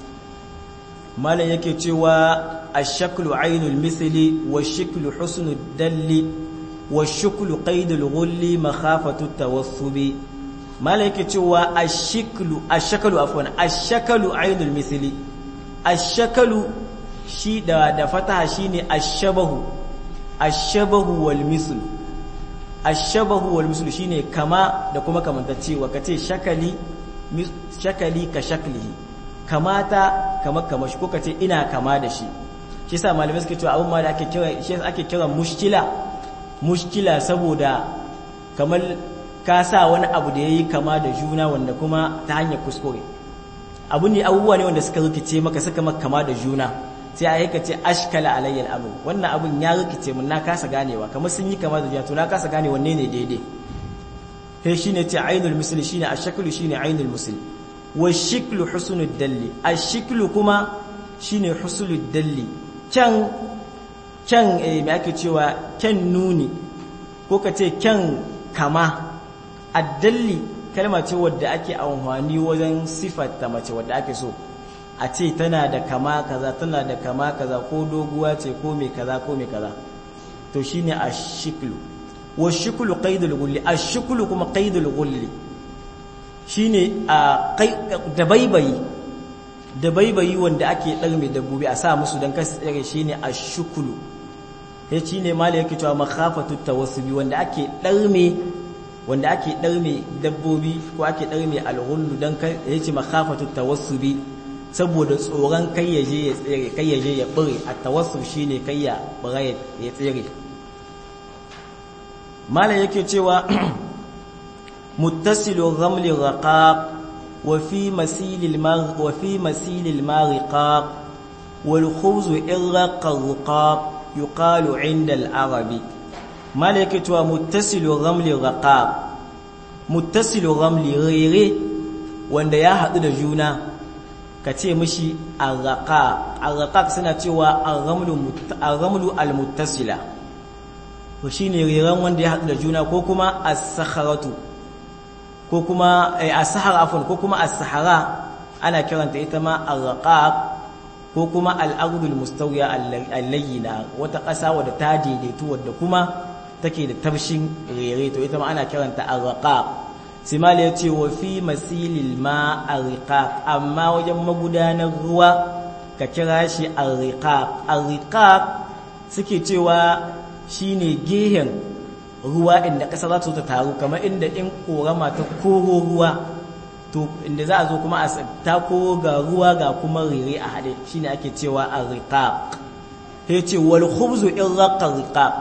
malam yake cewa ash-shaklu aynul misli wash-shaklu husnud dalli wash-shaklu qaidul ghulli makhafatu tawassubi malam yake cewa ash-shaklu ash-shaklu afwan ash-shaklu aynul misli ash-shaklu shi da da fataha shine ash-shabahu ash-shabahu wal misl ash-shabahu wal misl shine kama da kuma kamantacewa kace shakali shakali ka shaklihi kamata kamar kamar shi ko ka ce ina kama da shi shi sa malamai suke cewa abin ma da ake kira shi ake kira mushkila mushkila saboda kamar ka sa wani abu da yayi kama da juna wanda kuma ta hanyar kuskure abu ne abubuwa ne wanda suka rikice maka suka maka kama da juna sai a yaka ce ashkala alayyal abu wannan abun ya rikice mun na kasa ganewa kamar sun yi kama da juna to na kasa gane wanne ne daidai sai shine ce ainul misli shine ashkulu shine ainul misli wa shiklu husnul dalli ashkulu kuma shine husnul dalli can can eh me ake cewa can nuni ko ka ce can kama addalli kalma ce wadda ake amfani wajen sifatta mace wadda ake so a ce tana da kama kaza tana da kama kaza ko doguwa ce ko mai kaza ko mai kaza to shine ashkulu wa shukulu qaidul gulli ashkulu kuma qaidul gulli shine a dabaibayi dabaibayi wanda ake ɗarme dabbobi a sa musu don kasu tsere shine ashkulu ya ci ne mali yake cewa makhafatu tawassubi wanda ake ɗarme wanda ake ɗarme dabbobi ko ake ɗarme alghullu don ya ce makhafatu tawassubi saboda tsoron kai ya je ya tsere kai ya je ya bare a tawassub shine kai ya bare ya tsere malam yake cewa muttasilu ghamli raqaq wa fi masilil mar wa fi masilil mariqaq wal khubz irqa raqaq yuqalu 'inda al arabi malam yake cewa muttasilu ghamli raqaq muttasilu ramli rere wanda ya haɗu da juna ka ce mishi arraqa arraqa suna cewa arramlu almuttasila to shine reren wanda ya haɗu da juna ko kuma as-sakharatu ko kuma as-sahara afwan ko kuma as-sahara ana kiranta ita ma arraqaq ko kuma al-ardul mustawiya al-layyina wata ƙasa wadda ta daidaitu wadda kuma take da tabshin rere to ita ma ana kiranta arraqaq simali yace wa fi masilil ma arraqaq amma wajen magudanar ruwa ka kira shi arraqaq arraqaq suke cewa shine gehen ruwa inda ƙasa za ta taru kamar inda in korama ta koro ruwa to inda za a zo kuma a ta koro ga ruwa ga kuma rere a haɗe shine ake cewa arraqaq sai ce wal khubzu in raqa riqaq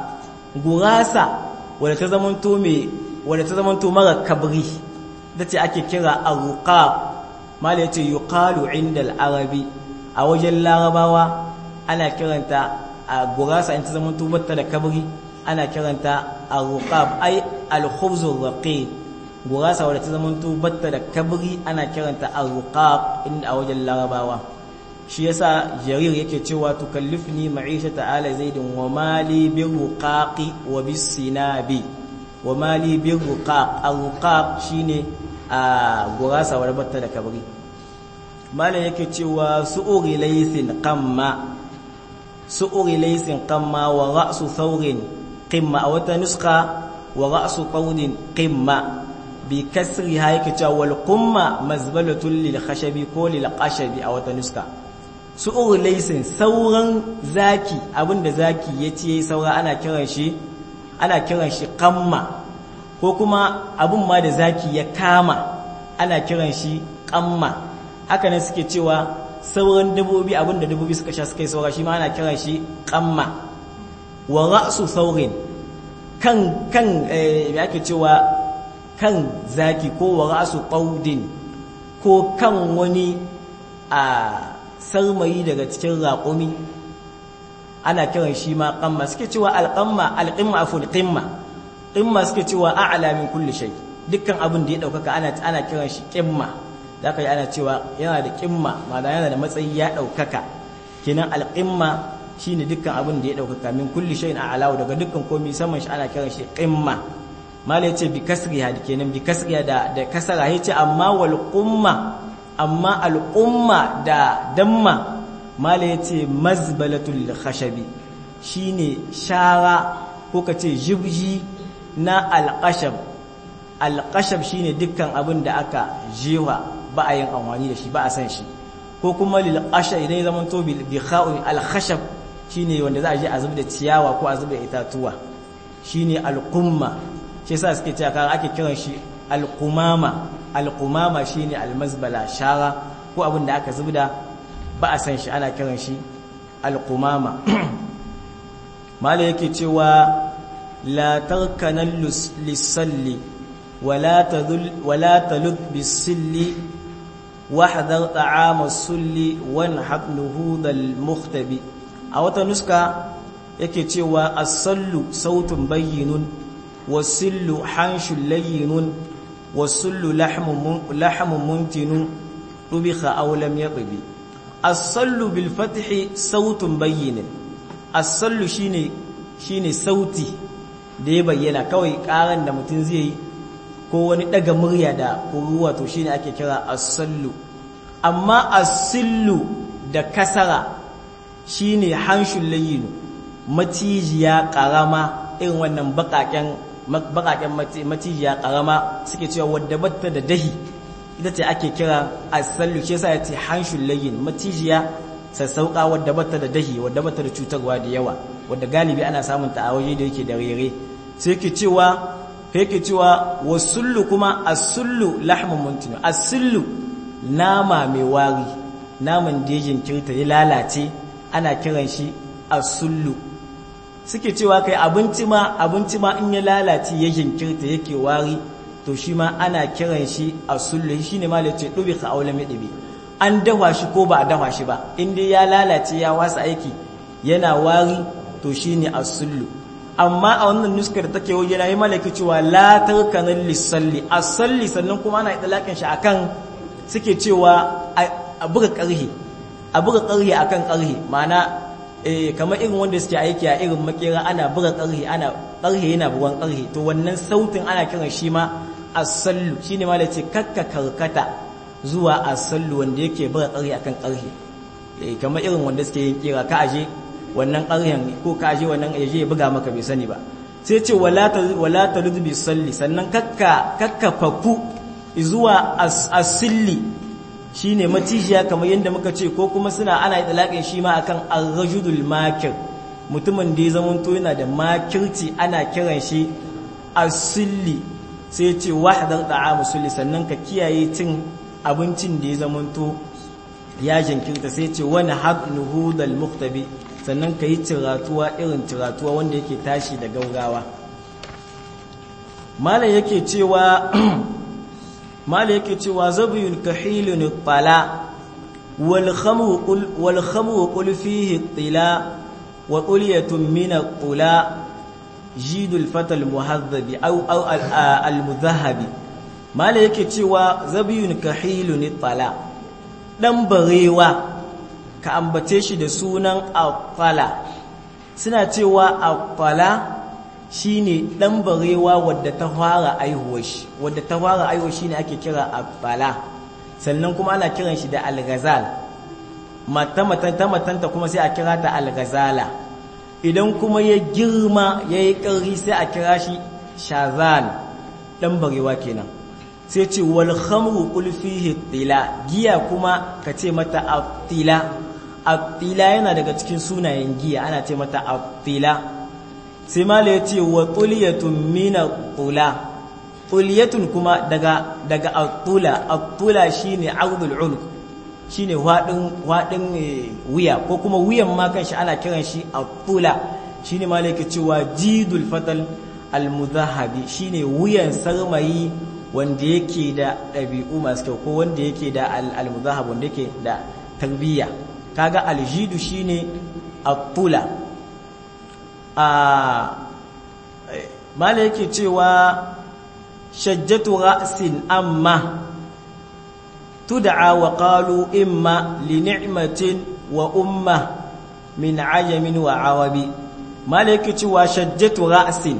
gurasa wadda ta zamanto mai wadda ta zamanto mara kabri da ce ake kira arruqaq mala yace yuqalu inda al-arabi a wajen larabawa ana kiranta a gurasa in ta zamanto batta da kabri ana kiranta arruqab ai al-khubz ar-raqib gurasa wadda ta zamanto batta da kabri ana kiranta arruqaq inda a wajen larabawa shi yasa jarir yake cewa tukallifni ma'ishata ala zaidin wa mali bi ruqaqi wa bis sinabi wa mali bi ruqaq ar-ruqaq shine a gurasa wa batta da kabri malam yake cewa su'uri laysin qamma su'uri laysin qamma wa ra'su thawrin qimma a wata nuska wa ra'su qawdin qimma bi kasriha yake cewa wal qumma mazbalatun lil khashabi ko lil qashabi a wata nuska su laisin sauran zaki abinda zaki ya ce saura ana kiran shi ana kiran shi kamma ko kuma abin ma da zaki ya kama ana kiran shi kamma haka ne suke cewa sauran dabobi abinda dabobi suka sha suka yi saura shi ma ana kiran shi kamma wa ra'su saurin kan kan me ake cewa kan zaki ko wa ra'su qaudin ko kan wani a sarmayi daga cikin raƙumi ana kiran shi ma ƙamma suke cewa alƙamma alƙimma aful ƙimma ƙimma suke cewa a'la min kulli shay dukkan abin da ya ɗaukaka ana ana kiran shi ƙimma zaka yi ana cewa yana da ƙimma ma'ana yana da matsayi ya ɗaukaka kenan alƙimma shine dukkan abin da ya ɗaukaka min kulli shay'in a'la daga dukkan komai saman shi ana kiran shi ƙimma mala yace bi kasriha kenan bi kasriha da da kasara yace amma wal qumma amma al'umma da damma mala ya ce mazbalatul khashabi shine shara ko ka ce jibji na alƙashab alƙashab shine dukkan abin da aka jewa ba a yin amfani da shi ba a san shi ko kuma lil idan ya zama to bi kha'u al khashab shine wanda za a je a zuba da ciyawa ko a zuba da itatuwa shine alqumma shi yasa suke cewa kan ake kiran shi alqumama alqumama shine almazbala shara ko abin da aka zubda ba a san shi ana kiran shi alqumama mala yake cewa la tarkanan lisalli wala tadul wala talud bisilli wahdhar ta'ama sulli wan habnuhu dal mukhtabi a wata nuska yake cewa as-sallu sautun bayyinun wasillu hanshul layyinun wasullu lahmun muntinu rubikha aw lam yaqbi as-sallu bil fathi sautun bayyin as-sallu shine shine sauti da ya bayyana kawai karan da mutum zai yi ko wani daga murya da kuruwa to shine ake kira as-sallu amma as-sillu da kasara shine hanshul layyin matijiya karama irin wannan bakaken bakaken macijiya karama suke cewa wadda batta da dahi ita ce ake kira asallu shi yasa yace hanshul layyin macijiya sassauka wadda batta da dahi wadda batta da cutarwa da yawa wadda galibi ana samun ta a waje da yake da rere sai yake cewa yake cewa wasullu kuma asullu lahmun muntinu asullu nama mai wari naman da ya jinkirta ya lalace ana kiran shi asullu suke cewa kai abinci ma abinci ma in ya lalace ya jinkirta yake wari to shi ma ana kiran shi a sullu shi ne ma da ce ɗubi ka aula mai ɗubi an dafa shi ko ba a dafa shi ba in dai ya lalace ya wasa aiki yana wari to shi ne a sullu amma a wannan nuskar da take waje na yi malaki cewa la tarkanan lissalli a salli sannan kuma ana idalakin shi akan suke cewa a buga karhi a buga karhi akan karhi ma'ana eh kamar irin wanda suke aiki a irin makera ana buga karhi ana karhi yana bugan karhi to wannan sautin ana kiran shi ma as-sallu shine ma ce kakka karkata zuwa as-sallu wanda yake buga karhi akan karhi eh kamar irin wanda suke yin kira ka aje wannan ƙaryan ko ka aje wannan yaje ya buga maka bai sani ba sai ce wala ta wala ta bi salli sannan kakka kakka faku zuwa as-silli shine matijiya kamar yadda muka ce ko kuma suna ana idlaqin shi ma akan ar-rajulul makir mutumin da ya zamanto yana da makirci ana kiran shi as-silli sai ce wahdar ta'amu sulli sannan ka kiyaye cin abincin da ya zamanto ya jinkirta sai ce wani habnuhu dal muktabi sannan ka yi ciratuwa irin ciratuwa wanda yake tashi da gaugawa malam yake cewa malam yake cewa zabiyun kahilun tala wal khamru qul wal khamru qul fihi tila wa qulyatun min tula jidul fatal muhadhabi aw aw al mudhahabi malam yake cewa zabiyun kahilun tala dan barewa ka ambace shi da sunan afala suna cewa afala shine dan barewa wadda ta fara aihuwar shi wadda ta fara aihuwar shine ake kira afala sannan kuma ana kiran shi da alghazal mata matan ta matanta kuma sai a kira ta alghazala idan kuma ya girma yayi ƙarfi sai a kira shi shazal dan barewa kenan sai ce wal khamru qul fihi tila giya kuma ka ce mata attila attila yana daga cikin sunayen giya ana ce mata attila sai mala yace wa tuliyatun min tula tuliyatun kuma daga daga attula attula shine ardul ulq shine wadin wadin wuya ko kuma wuyan ma kanshi ana kiran shi attula shine mala yake cewa jidul fatal al mudahabi shine wuyan sarmayi wanda yake da ɗabi'u masu kyau ko wanda yake da al-muzahab wanda yake da tarbiyya kaga aljidu shine at-tula a mala yake cewa shajjatu ra'sin amma tud'a wa qalu imma li ni'matin wa umma min ajamin wa awabi mala yake cewa shajjatu ra'sin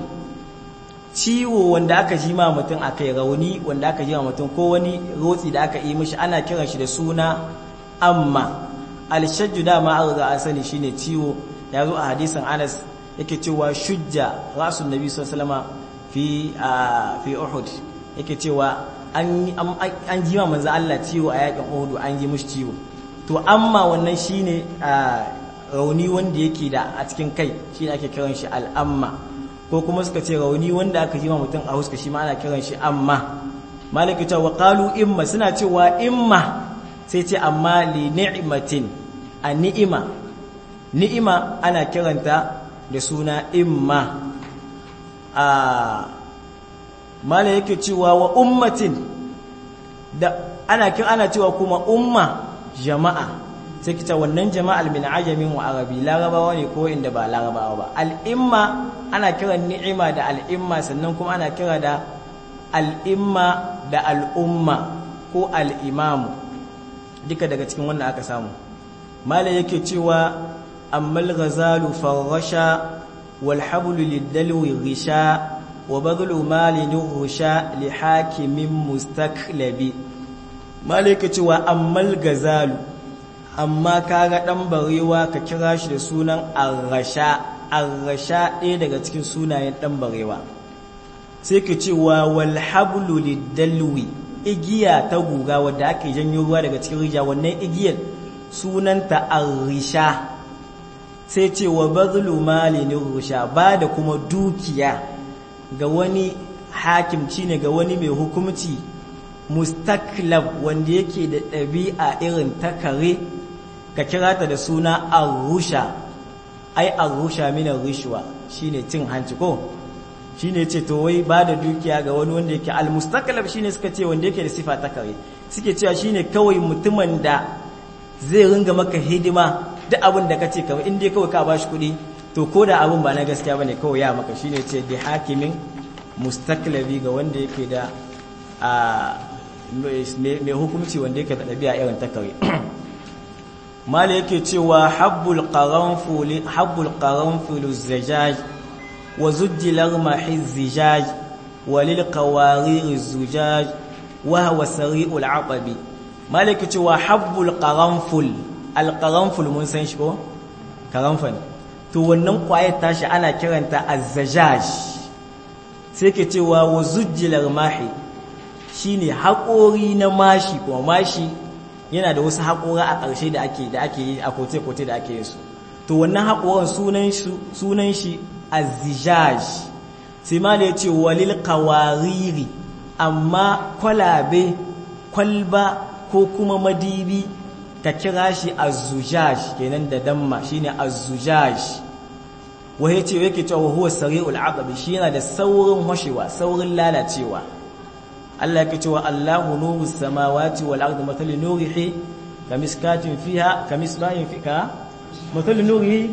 ciwo wanda aka ji ma mutum akai rauni wanda aka ji ma mutum ko wani rotsi da aka yi mishi ana kiran shi da suna amma alshajju dama an riga an sani shine ciwo ya zo a hadisin Anas yake cewa shujja rasul nabi sallallahu alaihi fi fi Uhud yake cewa an an ji ma manzo Allah ciwo a yakin Uhud an ji mishi ciwo to amma wannan shine rauni wanda yake da a cikin kai shine ake kiran shi al'amma ko kuma suka ce rauni wanda aka ji ma mutum a huska shi ma ana kiran shi amma malaka ta wa qalu imma suna cewa imma sai ce amma li ni'matin a ni'ima ni'ima ana kiranta da suna imma a mala yake cewa wa ummatin da ana kira ana cewa kuma umma jama'a sai kita wannan jama'al min ajamin wa arabi larabawa ne ko inda ba larabawa ba al'imma ana kiran ni'ima da al'imma sannan kuma ana kira da al'imma da al'umma ko al'imamu duka daga cikin wannan aka samu malai yake cewa ammal ghazalu farrasha wal hablu lidalwi risha wa badlu malin rusha li hakimin mustaklabi malai yake cewa ammal gazalu amma kaga dan barewa ka kira shi da sunan arrasha arrasha ɗaya daga cikin sunayen dan barewa sai ka cewa wal hablu lidalwi igiya ta guga wadda ake janyo ruwa daga cikin rija wannan igiyar sunanta arrisha sai ce wa bazlu malin rusha ba da kuma dukiya ga wani hakim ne ga wani mai hukumci mustaklab wanda yake da ɗabi'a irin ta kare ka kira ta da suna arusha ai arusha mina rishwa shine cin hanci ko shine ce to wai ba da dukiya ga wani wanda yake almustaklab shine suka ce wanda yake da sifa ta kare suke cewa shine kawai mutumin da zai ringa maka hidima duk abin da kace kamar in dai kawai ka bashi kuɗi to ko da abin ba na gaskiya bane kawai ya maka shine ce da hakimin mustaklabi ga wanda yake da mai hukunci wanda yake da ɗabi'a irin ta kare mala yake cewa habbul qaranful habbul qaranful zajaj wa zujjilar mahiz zijaj wa lil qawarir zujaj wa huwa sari'ul aqabi mala yake cewa habbul qaranful al qaranful mun san shi ko karanfal to wannan kwayar tashi ana kiranta azzajaj sai ke cewa wa zujjilar mahi shine haƙori na mashi kuma mashi yana da wasu haƙora a ƙarshe da ake da ake yi a kote-kote da ake yin su to wannan haƙoran sunan shi sunan shi azzijaj sai ma da yace walil qawariri amma kwalabe kwalba ko kuma madibi ka kira shi azzujaj kenan da damma shine azzujaj wai yace yake cewa huwa sari'ul aqab shi yana da saurin hoshewa saurin lalacewa Allah yake cewa Allahu nuru samawati wal ardi mathalu nurihi kamiskatin fiha kamisbahin fika mathalu nurihi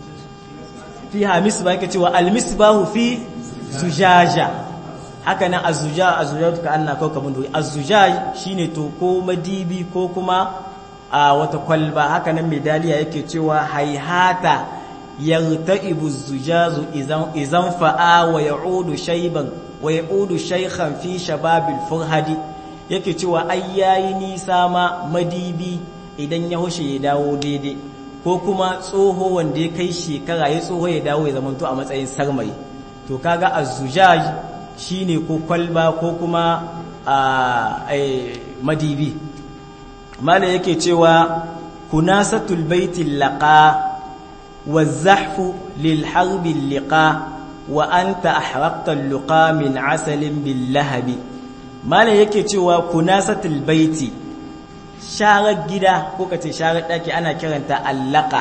fiha misbah yake cewa al misbahu fi zujaja haka nan azuja azujatu ka anna kawkabun duri azujaj shine to ko madibi ko kuma a wata kwalba haka nan medaliya yake cewa haihata yartaibu zujazu idan fa'a wa ya'udu shayban wa ya'udu shaykhan fi shababil furhadi yake cewa ai yayi nisa ma madibi idan ya hushe ya dawo daidai ko kuma tsoho wanda ya kai shekara ya tsoho ya dawo ya zamanto a matsayin sarmai to kaga azujaj shine ko kwalba ko kuma a madibi mala yake cewa kunasatul baitil laqa والزحف للحرب اللقاء وأنت أحرقت اللقاء من عسل باللهب ما لا yake cewa kunasatul baiti sharar gida ko kace sharar daki ana kiranta allaka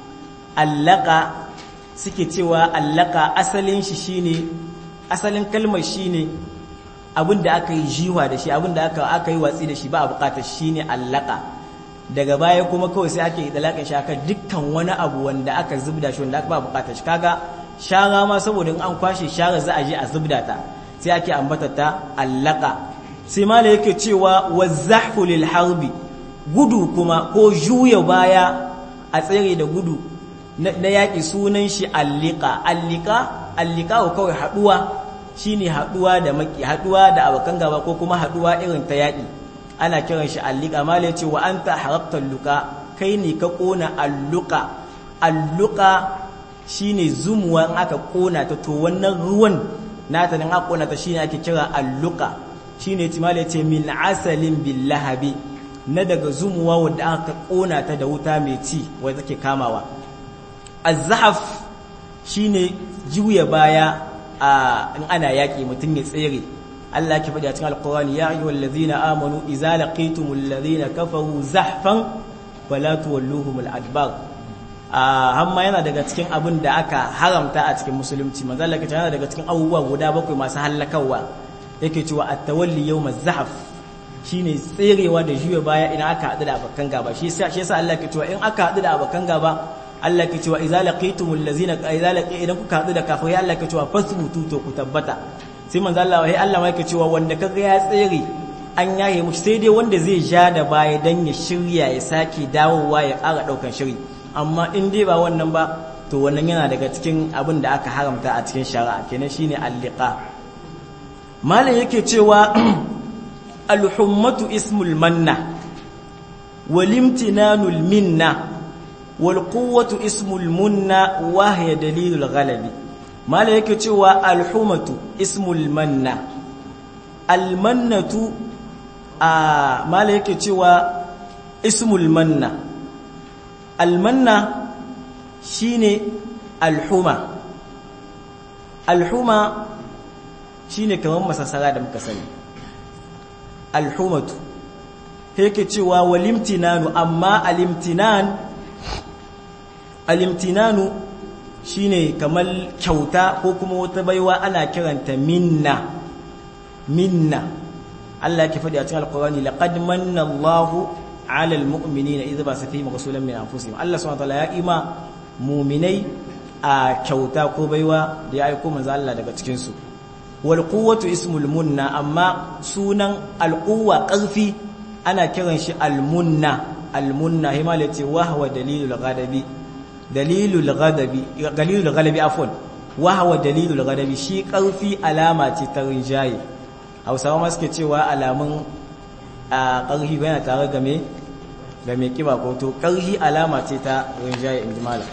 allaka suke cewa allaka asalin shi shine asalin kalmar shine abinda aka yi jiwa da shi abinda aka aka yi watsi da shi ba a bukatar shine allaka daga baya kuma kawai sai ake dalakan shi aka dukkan wani abu wanda aka zubda shi wanda aka ba bukatar shi kaga shara ma saboda in an kwashe shara za a je a zubda ta sai ake ambata ta allaka sai mala yake cewa wazahfu lil harbi gudu kuma ko juya baya a tsere da gudu na yaƙi sunan shi allika allika allika kawai haduwa shine haduwa da maki haduwa da abokan gaba ko kuma haduwa irin ta yaƙi ana kiran shi allika mala yace wa anta harabta luka kai ne ka kona alluka alluka shine zumuwa in aka kona ta to wannan ruwan nata nan aka kona ta shine ake kira alluka shine yace mala yace min asalin bil lahabi na daga zumuwa wanda aka kona ta da wuta mai ci wanda take kamawa az-zahaf shine juya baya a in ana yaki mutum ya tsere Allah ke faɗi a cikin alƙur'ani ya ayyuhal ladzina amanu idza laqitumul ladzina kafaru zahfan fala tuwalluhumul adbar a hamma yana daga cikin abin da aka haramta a cikin musulunci manzo Allah ke yana daga cikin abubuwa guda bakwai masu halakawa yake cewa at-tawalli yawmaz zahf shine tserewa da juya baya idan aka haɗu da abakan gaba shi yasa shi yasa Allah ke cewa in aka haɗu da abakan gaba Allah ke cewa idza laqitumul ladzina idza laqi idan kuka haɗu da kafirai Allah ke cewa fasbutu to ku tabbata sai manzo Allah wai Allah ma yake cewa wanda kaga ya tsere an yaye mushi sai dai wanda zai ja da baya dan ya shirya ya sake dawowa ya ƙara daukan shiri amma in dai ba wannan ba to wannan yana daga cikin abin da aka haramta a cikin shari'a kenan shine al-liqa malam yake cewa al-hummatu ismul manna walimtinanul minna wal quwwatu ismul munna wa hiya dalilul ghalabi mala yake cewa alhumatu ismul manna almannatu a mala yake cewa ismul manna almanna shine alhuma alhuma shine kamar masasara da muka sani alhumatu yake cewa walimtinanu amma alimtinan alimtinanu shine kamar kyauta ko kuma wata baiwa ana kiranta minna minna Allah yake faɗi a cikin alqur'ani laqad manna Allahu 'alal mu'minina idh ba'atha fihim rasulan min anfusihim Allah subhanahu wa ta'ala ya ima mu'minai a kyauta ko baiwa da ya aiko manzo Allah daga cikin su wal quwwatu ismul munna amma sunan al quwwa karfi ana kiran shi al munna al munna himala ce wa huwa dalilul ghadabi dalilul ghadabi dalilul ghadabi afwan wa huwa dalilul ghadabi shi karfi alama ce ta rinjaye Hausawa ma suke cewa alamun a karfi yana tare game ga mai kiba ko to karfi alama ce ta rinjaye inji malam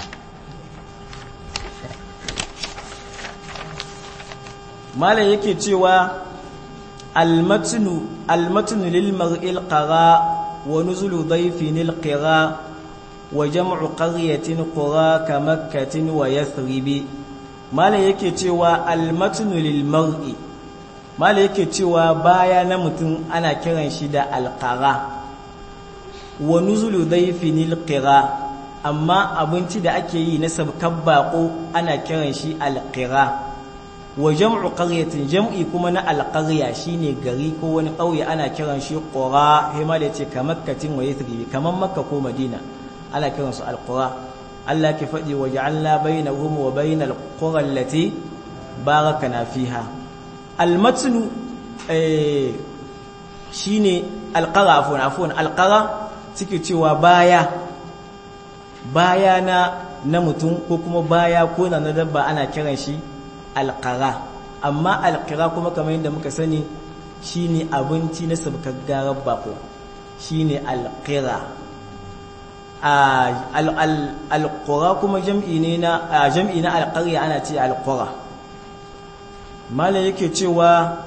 malam yake cewa almatnu almatnu lil mar'il qara wa nuzulu dayfin al qira wa jam'u qaryatin qura ka makkatin wa yathribi malam yake cewa almatnu lil mar'i malam yake cewa baya na mutum ana kiran shi da alqara wa nuzulu dayfin al qira amma abinci da ake yi na sabkan bako ana kiran shi alqira wa jam'u qaryatin jam'i kuma na alqarya shine gari ko wani ƙauye ana kiran shi qura hima da yace kamakkatin wa yathribi kaman makka ko madina ana kiran su alqura Allah ke fadi wa ja'alna bainahum wa bainal qura allati barakana fiha almatnu eh shine alqara afwan afwan alqara suke cewa baya baya na na mutum ko kuma baya ko na dabba ana kiran shi alƙara amma alƙara kuma kamar yadda muka sani shine abinci na sabkar garar bako shine alƙira alƙura kuma jam'i ne na jam'i na alƙarya ana ce alƙura malam yake cewa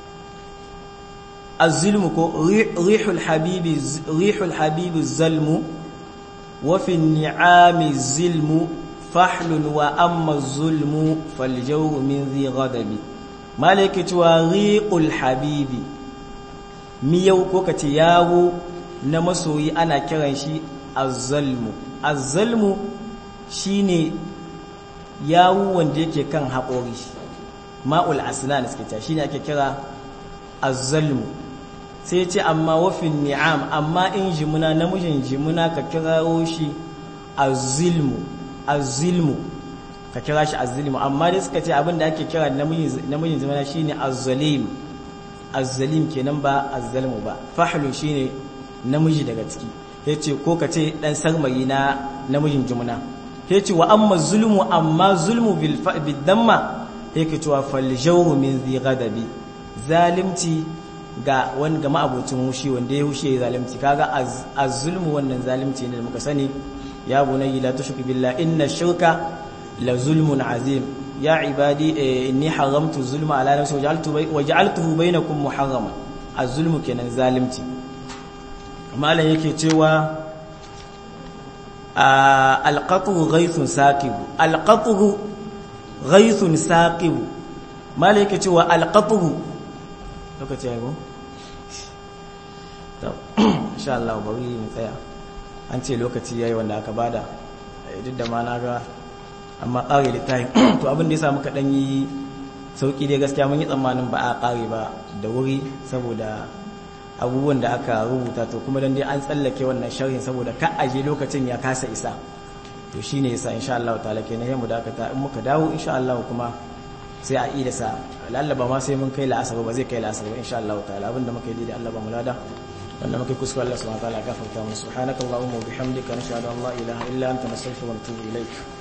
azilmu ko rihul habibi rihul habibi zalmu wa fi ni'ami zilmu fahlun wa amma zulmu faljawru min zi ghadabi malaki cewa riqul habibi miyau ko kace yawo na masoyi ana kiran shi azzalmu azzalmu shine yawo wanda yake kan haƙori ma'ul asnan suke ta shine ake kira azzalmu sai ce amma wafin ni'am amma in jimuna namijin jimuna ka kirawo shi azzilmu azilmu ka kira shi azilmu amma dai suka ce abin da ake kira namijin zamana shine azzalim azzalim kenan ba azzalmu ba fahlu shine namiji daga ciki yace ko ka ce dan sarmayi na namijin jumuna yace wa amma zulmu amma zulmu bil damma yake cewa fal jawru min zi ghadabi zalimci ga wani ga ma'abocin hushi wanda ya hushe zalimci kaga az-zulmu wannan zalimci ne da muka sani يا بني لا تشرك بالله إن الشرك لظلم عظيم يا عبادي إني حرمت الظلم على نفسي وجعلته, بي وجعلته بينكم محرما الظلم كان ظالمتي ما لا yake cewa alqatu ghaythun saqib alqatu ghaythun saqib ma la yake cewa alqatu lokaci ya go to insha Allah bari mu tsaya an ce lokaci yayi wanda aka bada duk da ma na ga amma ƙare littafin to abin da ya samu kaɗan yi sauƙi dai gaskiya mun yi tsammanin ba a ƙare ba da wuri saboda abubuwan da aka rubuta to kuma dan dai an tsallake wannan sharhin saboda ka aje lokacin ya kasa isa to shine yasa insha Allah ta'ala kenan yayin mu dakata in muka dawo insha Allah kuma sai a ida sa lallaba ma sai mun kai la'asar ba zai kai la'asar ba insha Allah ta'ala abinda muka yi da Allah ba mu lada wanda muka kuskure Allah subhanahu wa ta'ala gafarta mu subhanakallahumma wa bihamdika nashhadu an la ilaha illa anta nastaghfiruka wa natubu ilaik